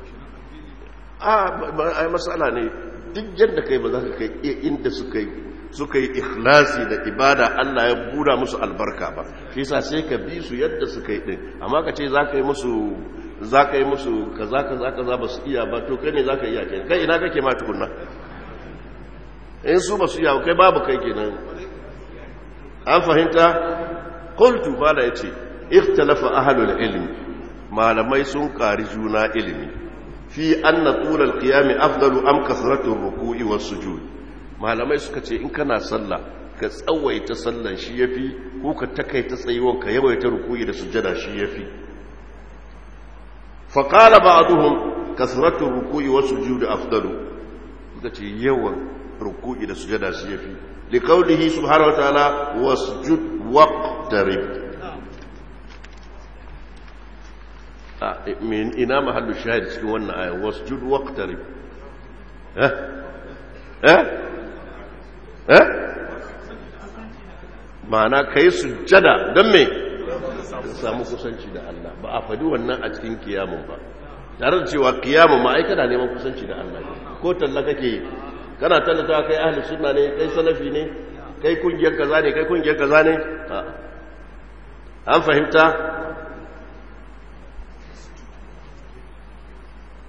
a matsala ne duk yadda kai ba za ka kai inda suka yi suka yi ikhlasi da ibada Allah ya buda musu albarka ba shi yasa sai ka bi su yadda suka yi din amma ka ce za ka yi musu za ka yi musu kaza kaza kaza ba su iya ba to kai ne za ka iya kenan kai ina kake ma tukunna in su ba su iya kai babu kai kenan an fahimta qultu bala yace ikhtalafa ahlul ilm malamai sun kari juna ilimi fi anna tul al-qiyam afdalu am kasratu ar-ruku'i was-sujud malamai suka ce in kana sallah ka tsawaita sallan shi yafi ko ka takaita tsayuwan ka yawaita ruku'i da sujada shi yafi fa qala ba'dhum kasratu ar-ruku'i was-sujud afdalu suka ce yawan ruku'i da sujada shi yafi li qawlihi subhanahu wa ta'ala wasjud waqtarib min ina mahallu shahid cikin wannan aya wasjud waqtarib eh eh eh ma'ana kai sujjada don me samu kusanci da Allah ba a fadi wannan a cikin kiyamun ba tare da cewa kiyamun ma ai kana neman kusanci da Allah ko talla kake kana tallata kai ahli sunna ne kai salafi ne kai kungiyar kaza ne kai kungiyar kaza ne an fahimta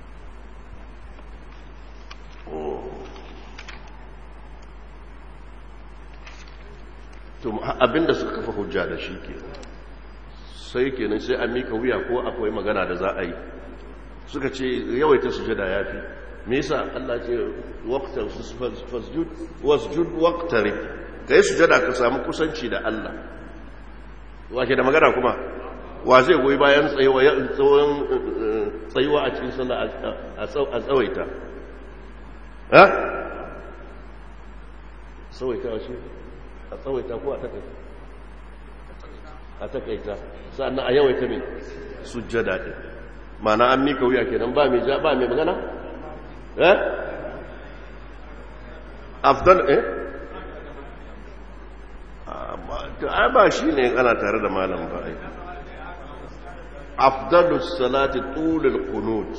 to abinda suka kafa hujja da shi ke sai kenan sai an mika wuya ko akwai magana da za a yi suka ce yawaita sujada ya fi me yasa Allah ce waqtar fasjud wasjud waqtarib kai sujada ka samu kusanci da Allah wake da magana kuma wa zai goyi bayan tsayuwa tsawon tsayuwa a cikin sallah a tsawaita ha tsawaita shi a tsawaita ko a takaita a takaita sannan a yawaita mai sujjada ɗin mana an mika wuya kenan ba mai ba mai magana eh afdal eh a ba shi ne ana tare da malam ba ai afdalus salati tulul qunut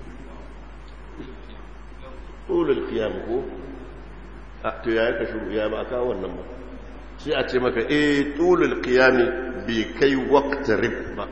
tulul qiyam ko to yaya ka shuru ya ba ka wannan ba sai a ce maka eh tulul qiyam bi kai waqtarib ba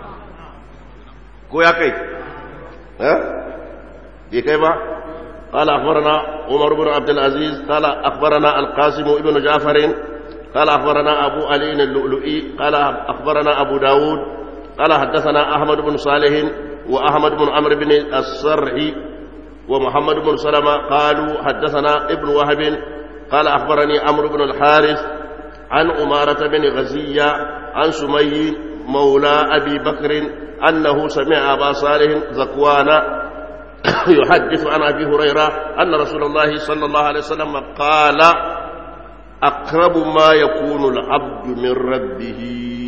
ko ya kai eh bi kai ba قال أخبرنا عمر بن عبد العزيز قال أخبرنا القاسم بن جعفر قال أخبرنا أبو علي اللؤلؤي قال أخبرنا أبو داود قال حدثنا أحمد بن صالح وأحمد بن عمرو بن الصرحي ومحمد بن سلمة قالوا حدثنا ابن وهب قال أخبرني عمرو بن الحارث عن أمارة بن غزية عن سمي مولى أبي بكر أنه سمع أبا صالح ذكوان يحدث عن أبي هريرة أن رسول الله صلى الله عليه وسلم قال أقرب ما يكون العبد من ربه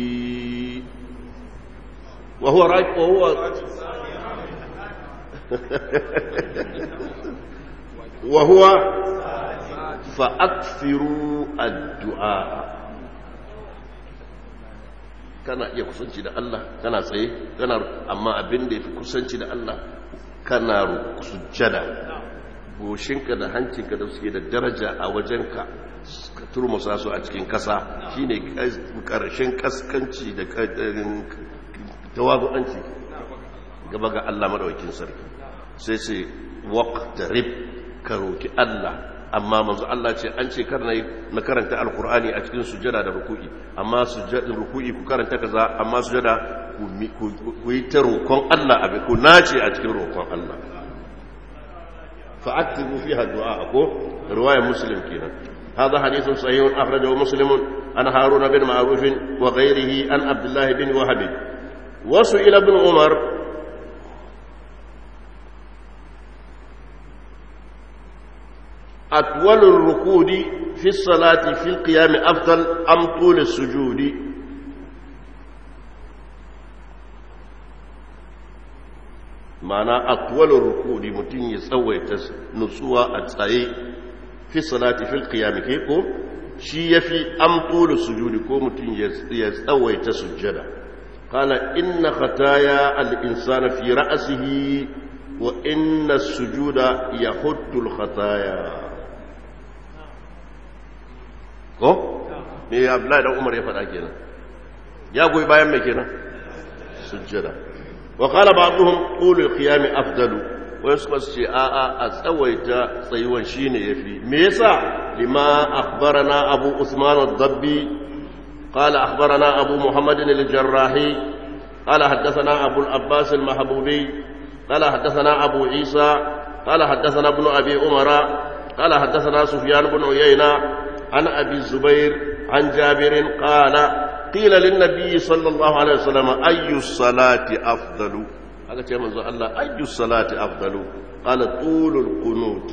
وهو راجع وهو وهو فأكثروا الدعاء kana iya kusanci da Allah kana tsaye kana amma abin da yafi kusanci da Allah kana sujjada goshinka da hancinka da suke da daraja a wajenka ka turmusa su a cikin kasa shine karshen kaskanci da tawazu'anci gaba ga Allah madaukakin sarki sai ce waqtarib ka roki Allah amma manzo Allah ce an ce kar na karanta alqur'ani a cikin sujada da ruku'i amma sujada ruku'i ku karanta kaza amma sujada ku yi ta roƙon Allah abin ku nace a cikin roƙon Allah fa'aktibu fiha du'a ko riwayar muslim kenan هذا حديث صحيح أخرجه مسلم عن هارون بن معروف وغيره عن عبد الله بن وهب وسئل ابن عمر أطول الركود في الصلاة في القيام أفضل أم طول السجود معنى أطول الركود متين يسوي نسوى أتسعي في الصلاة في القيام كيكو شي يفي أم طول السجود كو متين يسوي تسجد قال إن خطايا الإنسان في رأسه وإن السجود يحد الخطايا ko me abdullahi dan umar ya faɗa kenan ya goyi bayan mai kenan sujjada wa qala ba'dhum qulu al-qiyam afdalu wa yasma ce a a a tsawaita tsayuwan shine yafi me yasa lima akhbarana abu usman ad-dabbi qala akhbarana abu muhammad al-jarrahi qala haddathana abu al-abbas al-mahbubi qala haddathana abu isa qala haddathana ibn abi umara قال حدثنا سفيان بن عيينة عن أبي الزبير عن جابر قال قيل للنبي صلى الله عليه وسلم أي الصلاة أفضل هذا كما الله أي الصلاة أفضل قال طول القنوت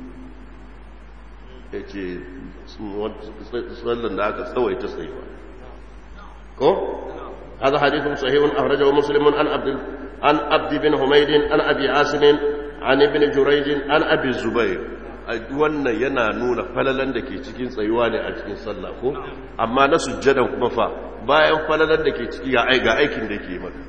yace sallan da aka tsawaita tsayuwa ko هذا حديث صحيح أخرجه مسلم عن عبد عن عبد بن حميد عن أبي عاصم عن ابن جريج عن أبي الزبير wannan yana nuna falalan da ke cikin tsayuwa ne a cikin sallah ko amma na sujjadan kuma fa bayan falalan da ke ciki ga aikin da ke maka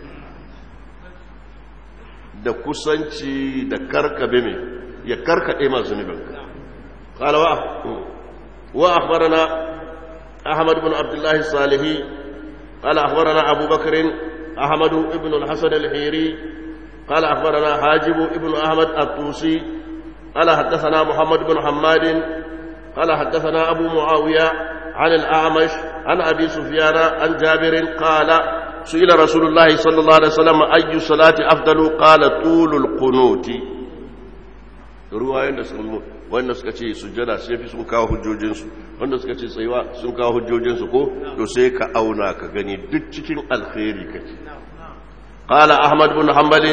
da kusanci da karkabe mai ya karkade masu zunubinka qalawa wa akhbarana ahmad ibn abdullah salihi qala akhbarana abu bakr ahmad ibn al-hasan al-hiri قال أخبرنا حاجب ابن أحمد الطوسي قال حدثنا محمد بن حماد قال حدثنا أبو معاوية عن الأعمش عن أبي سفيان عن جابر قال سئل رسول الله صلى الله عليه وسلم أي صلاة أفضل قال طول القنوت ruwayen da sun wanda suka ce sujjada sai fi sun kawo hujjojinsu wanda suka ce tsayuwa sun kawo hujjojinsu ko to sai ka auna ka gani duk cikin alkhairi kake qala ahmad bin hanbal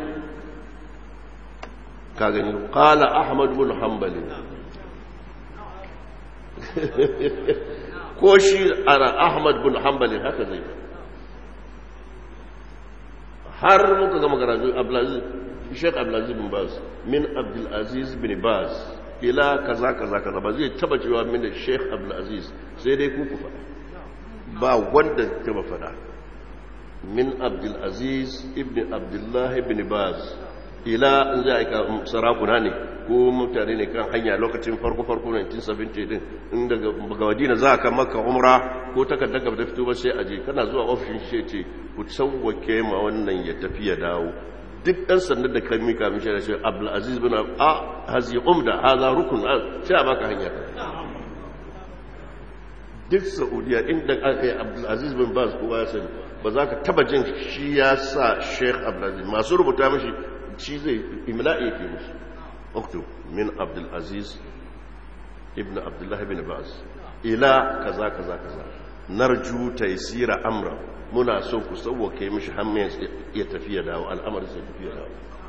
ka gani qala ahmad bin hanbal ko shi ana ahmad bin hanbal haka zai har muka gama karatu abdulaziz Sheikh Abdulaziz bin Baz min Abdulaziz bin Baz ila kaza kaza kaza ba zai taba cewa min da Sheikh Abdulaziz sai dai ku ku faɗa ba wanda taba faɗa min Abdulaziz ibn Abdullah ibn Baz ila in za a sarakuna ne ko mutane ne kan hanya lokacin farko farko 1970 din in daga Madina za ka maka umra ko takardar ka ta fito ba sai aje kana zuwa ofishin shi ce ku sauwake ma wannan ya tafi ya dawo duk ɗan sandan da kan mika mishi da shi abdulaziz bin a hazi umda haza rukun sai a baka hanya duk saudiya inda aka yi abdulaziz bin baz kowa ya sani ba za ka taba jin shi ya sa sheikh abdulaziz masu rubuta mashi shi zai imla'i ke musu okto min abdulaziz ibn abdullah bin baz ila kaza kaza kaza narju taysira amra muna so ku sauwake mishi hannun ya tafi ya dawo al'amarin sai tafi ya dawo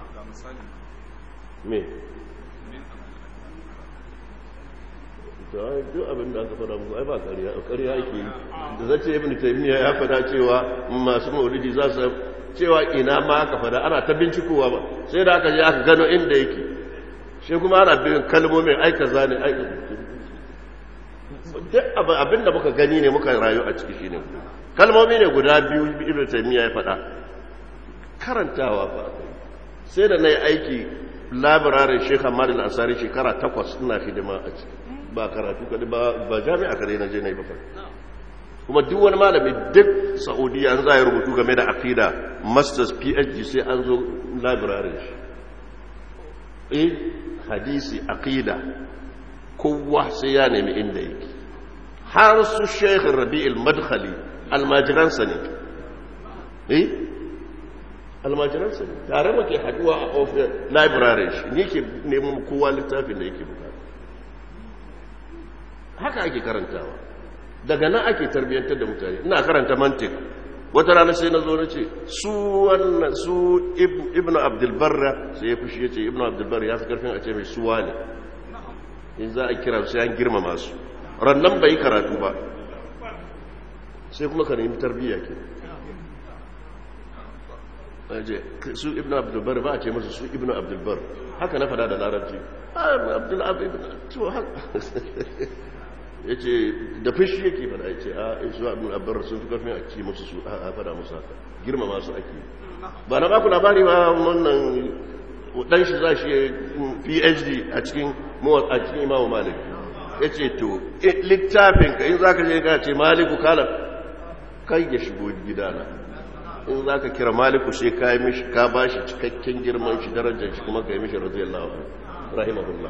me duk abin da aka fada muku ai ba ƙarya ƙarya ake yi da zace ibn taymiya ya fada cewa masu maulidi za su cewa ina ma aka fada ana ta bincikowa ba sai da aka je aka gano inda yake shi kuma ana bin kalmomin aika zane aika duk abin da muka gani ne muka rayu a ciki shine kalmomi ne guda biyu ibn taymiya ya faɗa karantawa fa sai da nayi aiki labirarin Sheikh Ahmad al-Ansari shekara takwas ina hidima a ciki ba karatu kadai ba ba jami'a kadai na je nayi ba fa kuma duk wani malami duk Saudiya an zai rubutu game da aqida masters PhD sai an zo labirarin shi eh hadisi aqida kowa sai ya nemi inda yake har su Sheikh Rabi'ul Madkhali almajiransa ne eh almajiransa ne tare muke haduwa a ofis library shi ne ke neman kowa littafin da yake bukata haka ake karantawa daga nan ake tarbiyyantar da mutane ina karanta mantik wata rana sai na zo na ce su wannan su ibnu abdulbarra sai ya fushi ya ce ibnu abdulbarra ya fi karfin a ce mai suwa ne in za a kira sai an girmama su rannan bai karatu ba sai kuma ka nemi tarbiyya ke su ibn abdulbar ba a ce masu su ibn abdulbar haka na fada da larabci ya ce da fushi yake fada ya ce a su abin abdulbar sun fi karfin a ce masu su a fada musu haka girma masu ake ba na baku labari ba wannan dan shi za shi phd a cikin a cikin imamu malik ya ce to littafin ka in za ka je ka ce maliku kala kai ya shigo gidana in za ka kira maliku sai ka yi mishi ka ba shi cikakken girman shi darajar shi kuma ka yi mishi radiyallahu rahimahullah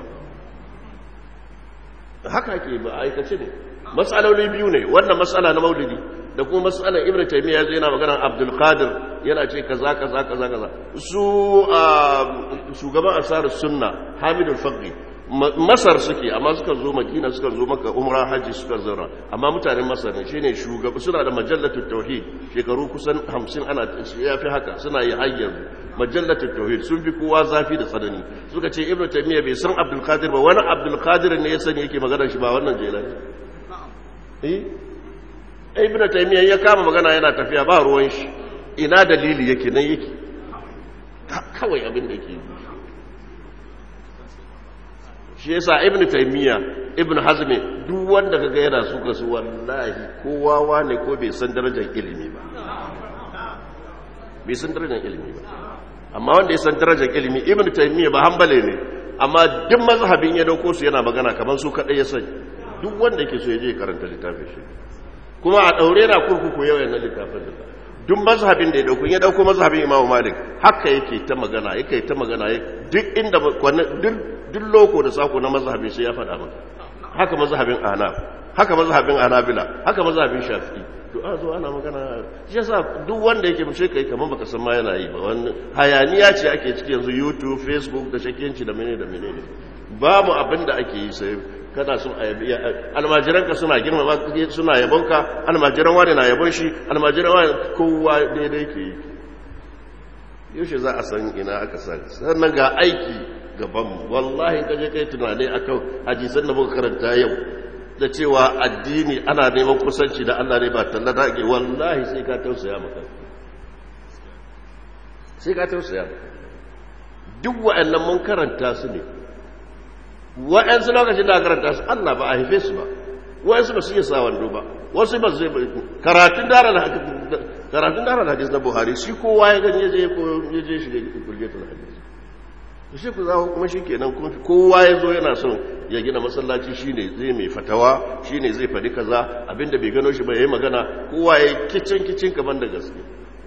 haka ke ba aikace ne matsaloli biyu ne wannan matsala na maulidi da kuma matsalar ibn taymiya zai yana magana abdul qadir yana ce kaza kaza kaza kaza su shugaban asarar sunna hamidul faqi masar suke amma suka zo madina suka zo maka umra haji suka zara amma mutanen masar ne shine shugaba suna da majallatul tauhid shekaru kusan 50 ana ya fi haka suna yi hayyar majallatul tauhid sun fi kowa zafi da tsanani suka ce ibnu taymiya bai san abdul qadir ba wani abdul qadir ne ya sani yake magana shi ba wannan jelani eh ibnu taymiya ya kama magana yana tafiya ba ruwan shi ina dalili yake nan yake kawai abin da yake yi shi yasa ibn taymiya ibn hazmi duk wanda kaga yana suka su wallahi kowa wane ko bai san darajar ilimi ba bai san darajar ilimi ba amma wanda ya san darajar ilimi ibn taymiya ba hanbale ne amma duk mazhabin ya dauko su yana magana kamar su kadai ya sani duk wanda yake so ya je karanta littafin shi kuma a daure na kurkuku yau yana littafin da duk mazhabin da ya dauko ya dauko mazhabin Imam Malik haka yake ta magana yake ta magana duk inda duk duk loko da sako na mazhabin sai ya faɗa maka haka mazhabin Ahnaf haka mazhabin anabila haka mazhabin shafi'i to a zo ana magana shi yasa duk wanda yake mushe kai kamar baka san ma yana yi ba wannan hayaniya ce ake ciki yanzu YouTube Facebook da shakiyanci da menene da menene babu abin da ake yi sai kana son almajiran ka suna girma suna yabon ka almajiran wani na yabon shi almajiran wani kowa daidai ke yi yaushe za a san ina aka san sannan ga aiki gaban wallahi kaje kai tunani akan hadisan da muka karanta yau da cewa addini ana neman kusanci da Allah ne ba talla da ake wallahi sai ka tausaya maka sai ka tausaya maka duk wa'annan mun karanta su ne wa'ansu lokacin da karanta su Allah ba a haife su ba wa'ansu ba su yi sa wando ba wasu ba su zai karatun dara da karatun dara da hadis na Buhari shi kowa ya gani ya je ya je shi da kulgetul hadis to shi ku za kuma shi kenan kowa ya zo yana son ya gina masallaci shine zai mai fatawa shine zai faɗi kaza abinda bai gano shi ba yayi magana kowa ya kicin kicin kaman da gaske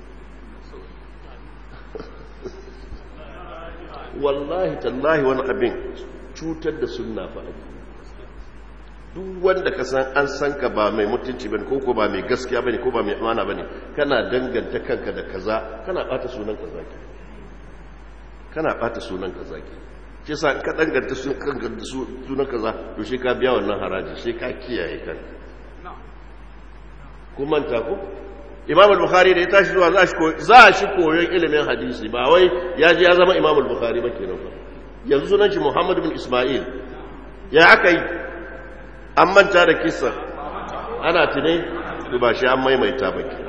wallahi tallahi wani abin cutar da sunna fa abu duk wanda ka san an san ka ba mai mutunci bane ko ko ba mai gaskiya bane ko ba mai amana bane kana danganta kanka da kaza kana bata sunan kaza ke kana bata sunan kaza ke shi sa ka danganta sunan kaza to shi ka biya wannan haraji shi ka kiyaye kan kun manta ku imam al-bukhari da ya tashi zuwa za shi koyon ilimin hadisi ba wai ya ji ya zama imam al-bukhari ba kenan fa yanzu sunan shi muhammad bin isma'il ya aka yi an manta da kisa ana tune ba shi an maimaita ba ke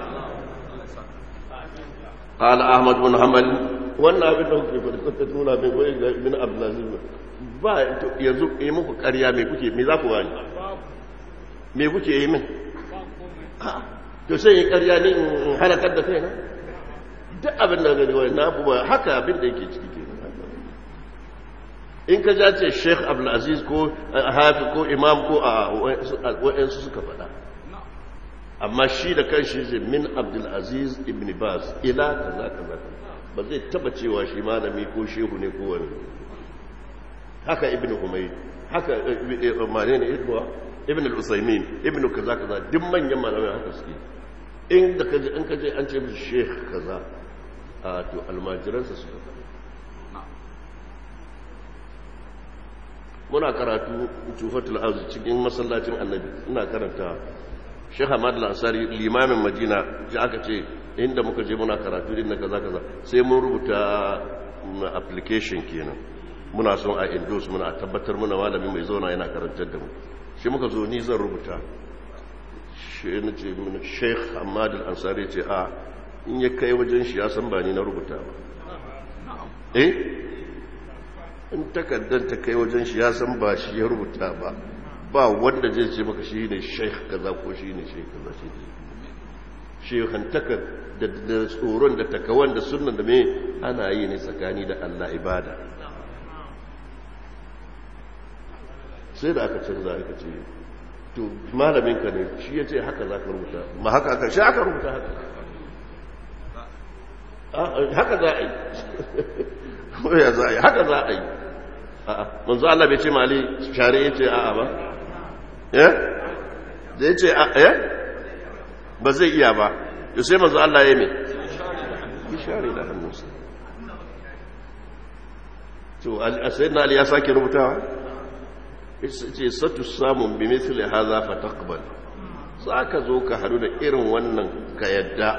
قال أحمد بن حنبل wannan abin da kuke faɗi kuka nuna mai goyi ga ibn abdulaziz ba yanzu yi muku ƙarya me kuke me za ku bani me kuke yi min to sai yi ƙarya ne in halakar da kaina duk abin da gani wani na ba haka abin da yake ciki ke in ka ja ce sheikh abdulaziz ko hafi ko imam ko a wa'yansu suka faɗa amma shi da kan shi zai min abdulaziz ibn baz ila kaza kaza ba zai taba cewa shi malami ko shehu ne ko wani haka ibn humayd haka mane ne ibwa ibn al-usaymin ibn kaza kaza duk manyan malamai haka suke in da kaje in kaje an ce mishi sheikh kaza a to almajiransa suka faɗa muna karatu tufatul arzi cikin masallacin annabi ina karanta Sheikh Ahmad Al-Ansari limamin Madina ji aka ce inda muka je muna karatu din na kaza kaza sai mun rubuta application kenan muna son a endorse muna tabbatar muna malami mai zauna yana karantar da mu shi muka zo ni zan rubuta shi ne ce mun Sheikh Ahmad Al-Ansari ce a in ya kai wajen shi ya san ba ni na rubuta ba eh in takardar ta kai wajen shi ya san ba shi ya rubuta ba ba wanda zai ce maka shi ne sheikh kaza ko shi ne sheikh kaza shi ne shekhantakar da tsoron da takawan da sunan da mai ana yi ne tsakani da Allah ibada sai da aka canza aka ce to malamin ka ne shi ya ce haka za ka rubuta ma haka aka shi aka rubuta haka haka za a yi ya za a yi haka za a yi manzo Allah bai ce mali share ya ce a'a ba ya da ya ce ya ba zai iya ba yau sai manzo Allah ya mai ya share da hannunsa to a sai na ali ya sake rubutawa ce satu samun bi misali haza fa taqbal za ka zo ka hadu da irin wannan ka yadda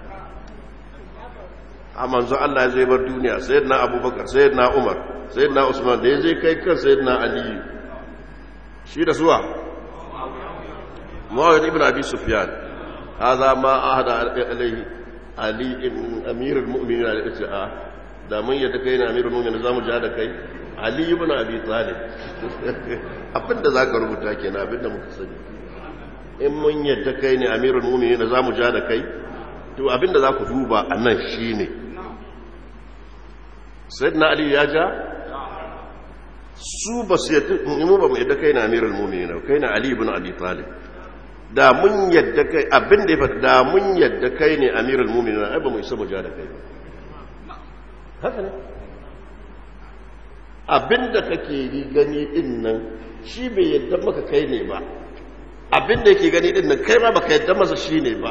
a manzo Allah ya zai bar duniya sayyidina abubakar sayyidina umar sayyidina usman da ya je kai kan sayyidina ali shi da suwa muawiyah ibn abi sufyan hadha ma ahada alayhi ali ibn amirul mu'minin al-isra da mun yadda kai na amirul mu'minin zamu ja da kai ali ibn abi talib abinda zaka rubuta kenan abinda muka sani in mun yadda kai ne amirul mu'minin zamu ja da kai to abinda za ku duba a nan shi ne sayyidina ali ya ja su ba su yadda mu ba mu yadda kai na amirul mu'minin kai na ali ibn abi talib da mun yadda kai abin da ya fata da mun yadda kai ne amirul mu'minin ai ba mu isa mu ja da kai ba haka ne abin da kake yi gani din nan shi bai yadda maka kai ne ba abin da yake gani din nan kai ma baka yadda masa shine ba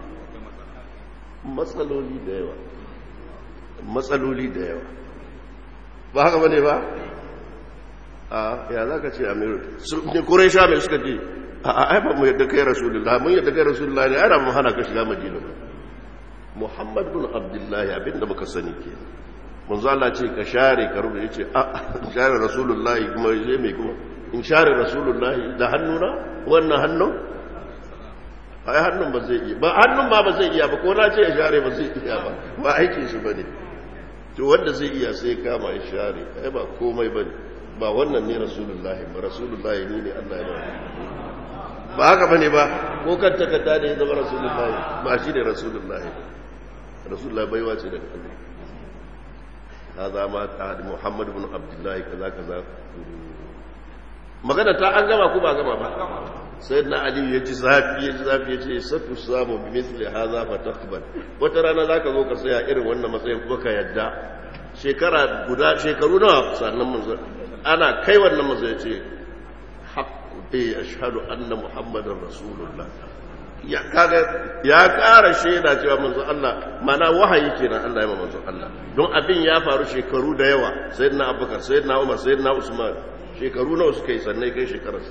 matsaloli da yawa matsaloli da yawa ba haka bane ba a ya za ka ce amiru ne kurai sha mai suka ce a ai ba mu yadda kai rasulullah mun yadda kai rasulullah ne ana mu hana ka shiga madina ba muhammad bin abdullahi abinda muka sani ke manzo Allah ce ka share ka rubuta yace a share rasulullah kuma yace mai kuma in share rasulullah da hannuna wannan hannun ai hannun ba zai iya ba hannun ma ba zai iya ba ko na ce ya share ba zai iya ba ba aikin shi bane to wanda zai iya sai kama ya share ai ba komai bane ba wannan ne rasulullahi ba rasulullahi ne ne Allah ya ba ba haka bane ba ko kan takarda da ya zama rasulullahi ba shi ne rasulullahi rasulullahi baiwa ce daga Allah hada ma ta Muhammad ibn Abdullah kaza kaza magana ta an gama ko ba gama ba sayyidina Ali ya ji zafi ya ji zafi ya ce satu samu bi misli hadha fa taqbal wata rana zaka zo ka tsaya irin wannan matsayin kuma ka yadda shekara guda shekaru nawa sannan manzo ana kai wannan manzo ya ce haqqu bi ashhadu anna muhammadar rasulullah ya kaga ya ƙara shaida cewa manzo Allah mana wahayi kenan Allah ya manzo Allah don abin ya faru shekaru da yawa sayyidina Abubakar sayyidina Umar sayyidina Usman shekaru nawa suka yi sannan kai shekararsa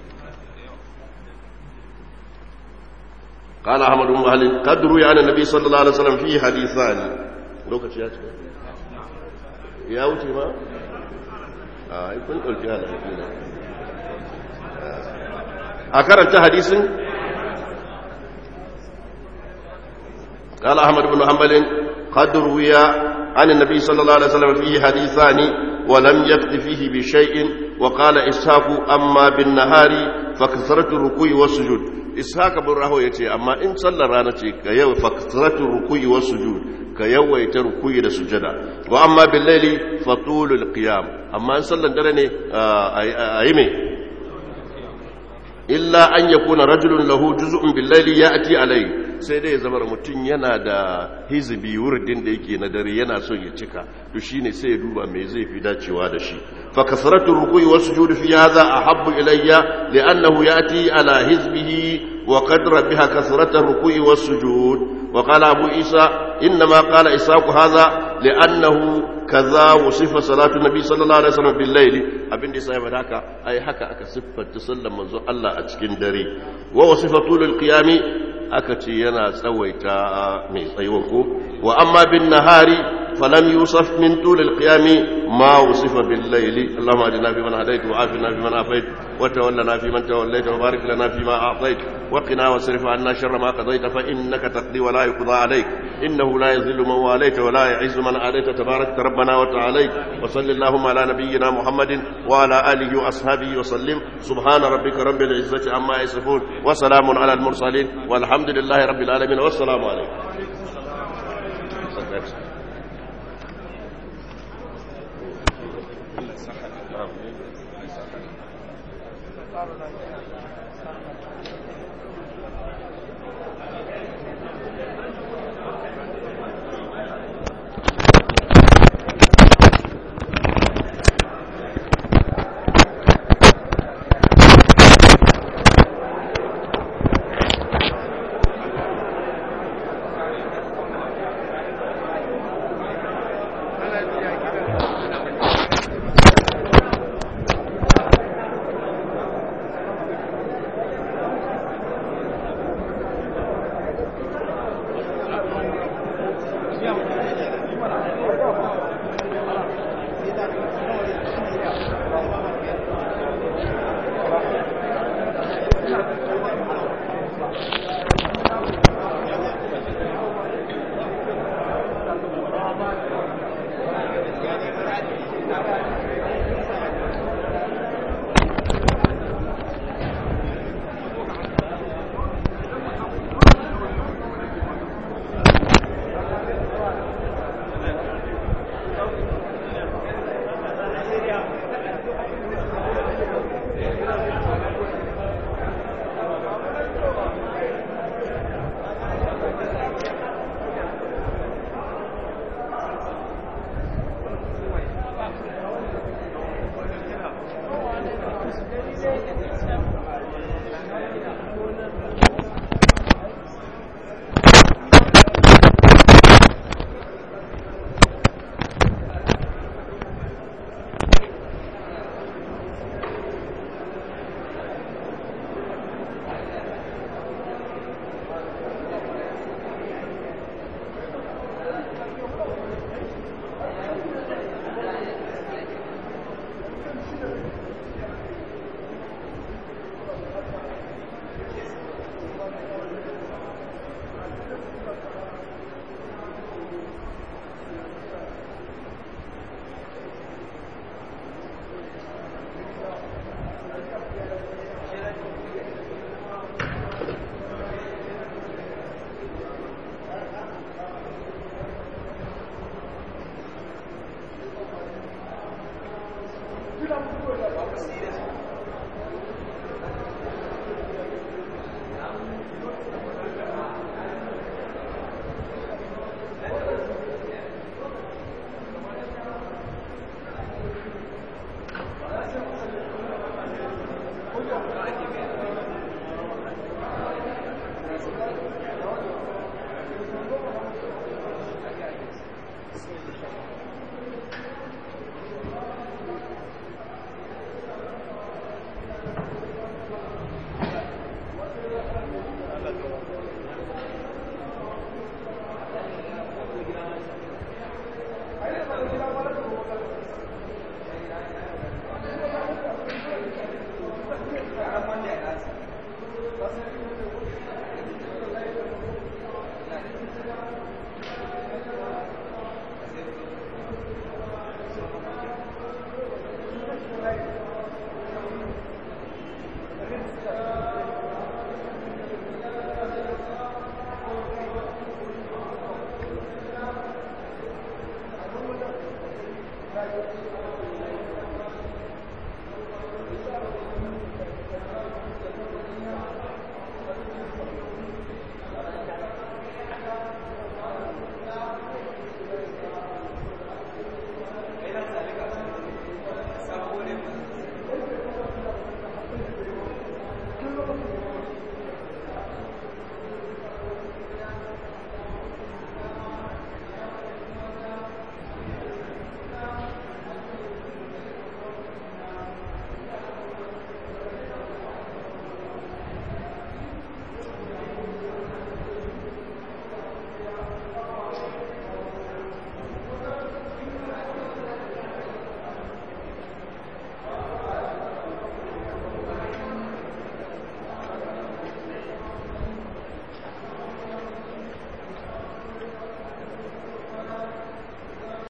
قال أحمد بن مهل قد روي عن النبي صلى الله عليه وسلم فيه حديثان لوكاشي يا يا wuce ma a kun dauki halin a karanta hadisin قال أحمد بن حنبل قد روي عن النبي صلى الله عليه وسلم فيه حديثان ولم يكت فيه بشيء وقال إسحاق أما بالنهار فكثرة الركوع والسجود إسحاق بن راهو يتي أما إن صلى رانتي كيو فكثرة الركوع والسجود كيو يتركوع والسجد وأما بالليل فطول القيام أما إن صلى درني أيمي إلا أن يكون رجل له جزء بالليل يأتي عليه sai dai zama mutum yana da hizbi wurdin da yake na dare yana son ya cika to shine sai ya duba me zai fi dacewa da shi fa kasratu ruku'i was sujud fi hadha ahabbu ilayya li'annahu yati ala hizbihi wa qadra biha kasratu ruku'i was sujud wa qala abu isa inma qala isaqu hadha li'annahu kaza wasifa salatu nabi sallallahu alaihi wasallam bil layli abin da sai haka ai haka aka siffanta sallar manzo Allah a cikin dare wa wasifa tulul qiyami aka ce yana tsawaita mai tsayuwan ko wa amma bin nahari falam yusuf min tulil qiyami ma usifa bil layli allahumma ajina fi man hadayt wa afina fi man afayt wa tawallana fi man tawallayt wa barik lana fi ma a'tayt wa qina wasrif anna sharra ma qadayt fa innaka taqdi wa la yuqda alayk innahu la yadhillu man walayta wa la yu'izzu man adayta tabarakta rabbana wa ta'alayt wa sallallahu ala nabiyyina muhammadin wa ala alihi wa ashabihi wa sallim subhana rabbika rabbil izzati amma yasifun wa salamun ala al mursalin والحمد الحمد لله رب العالمين والسلام عليكم Thank you.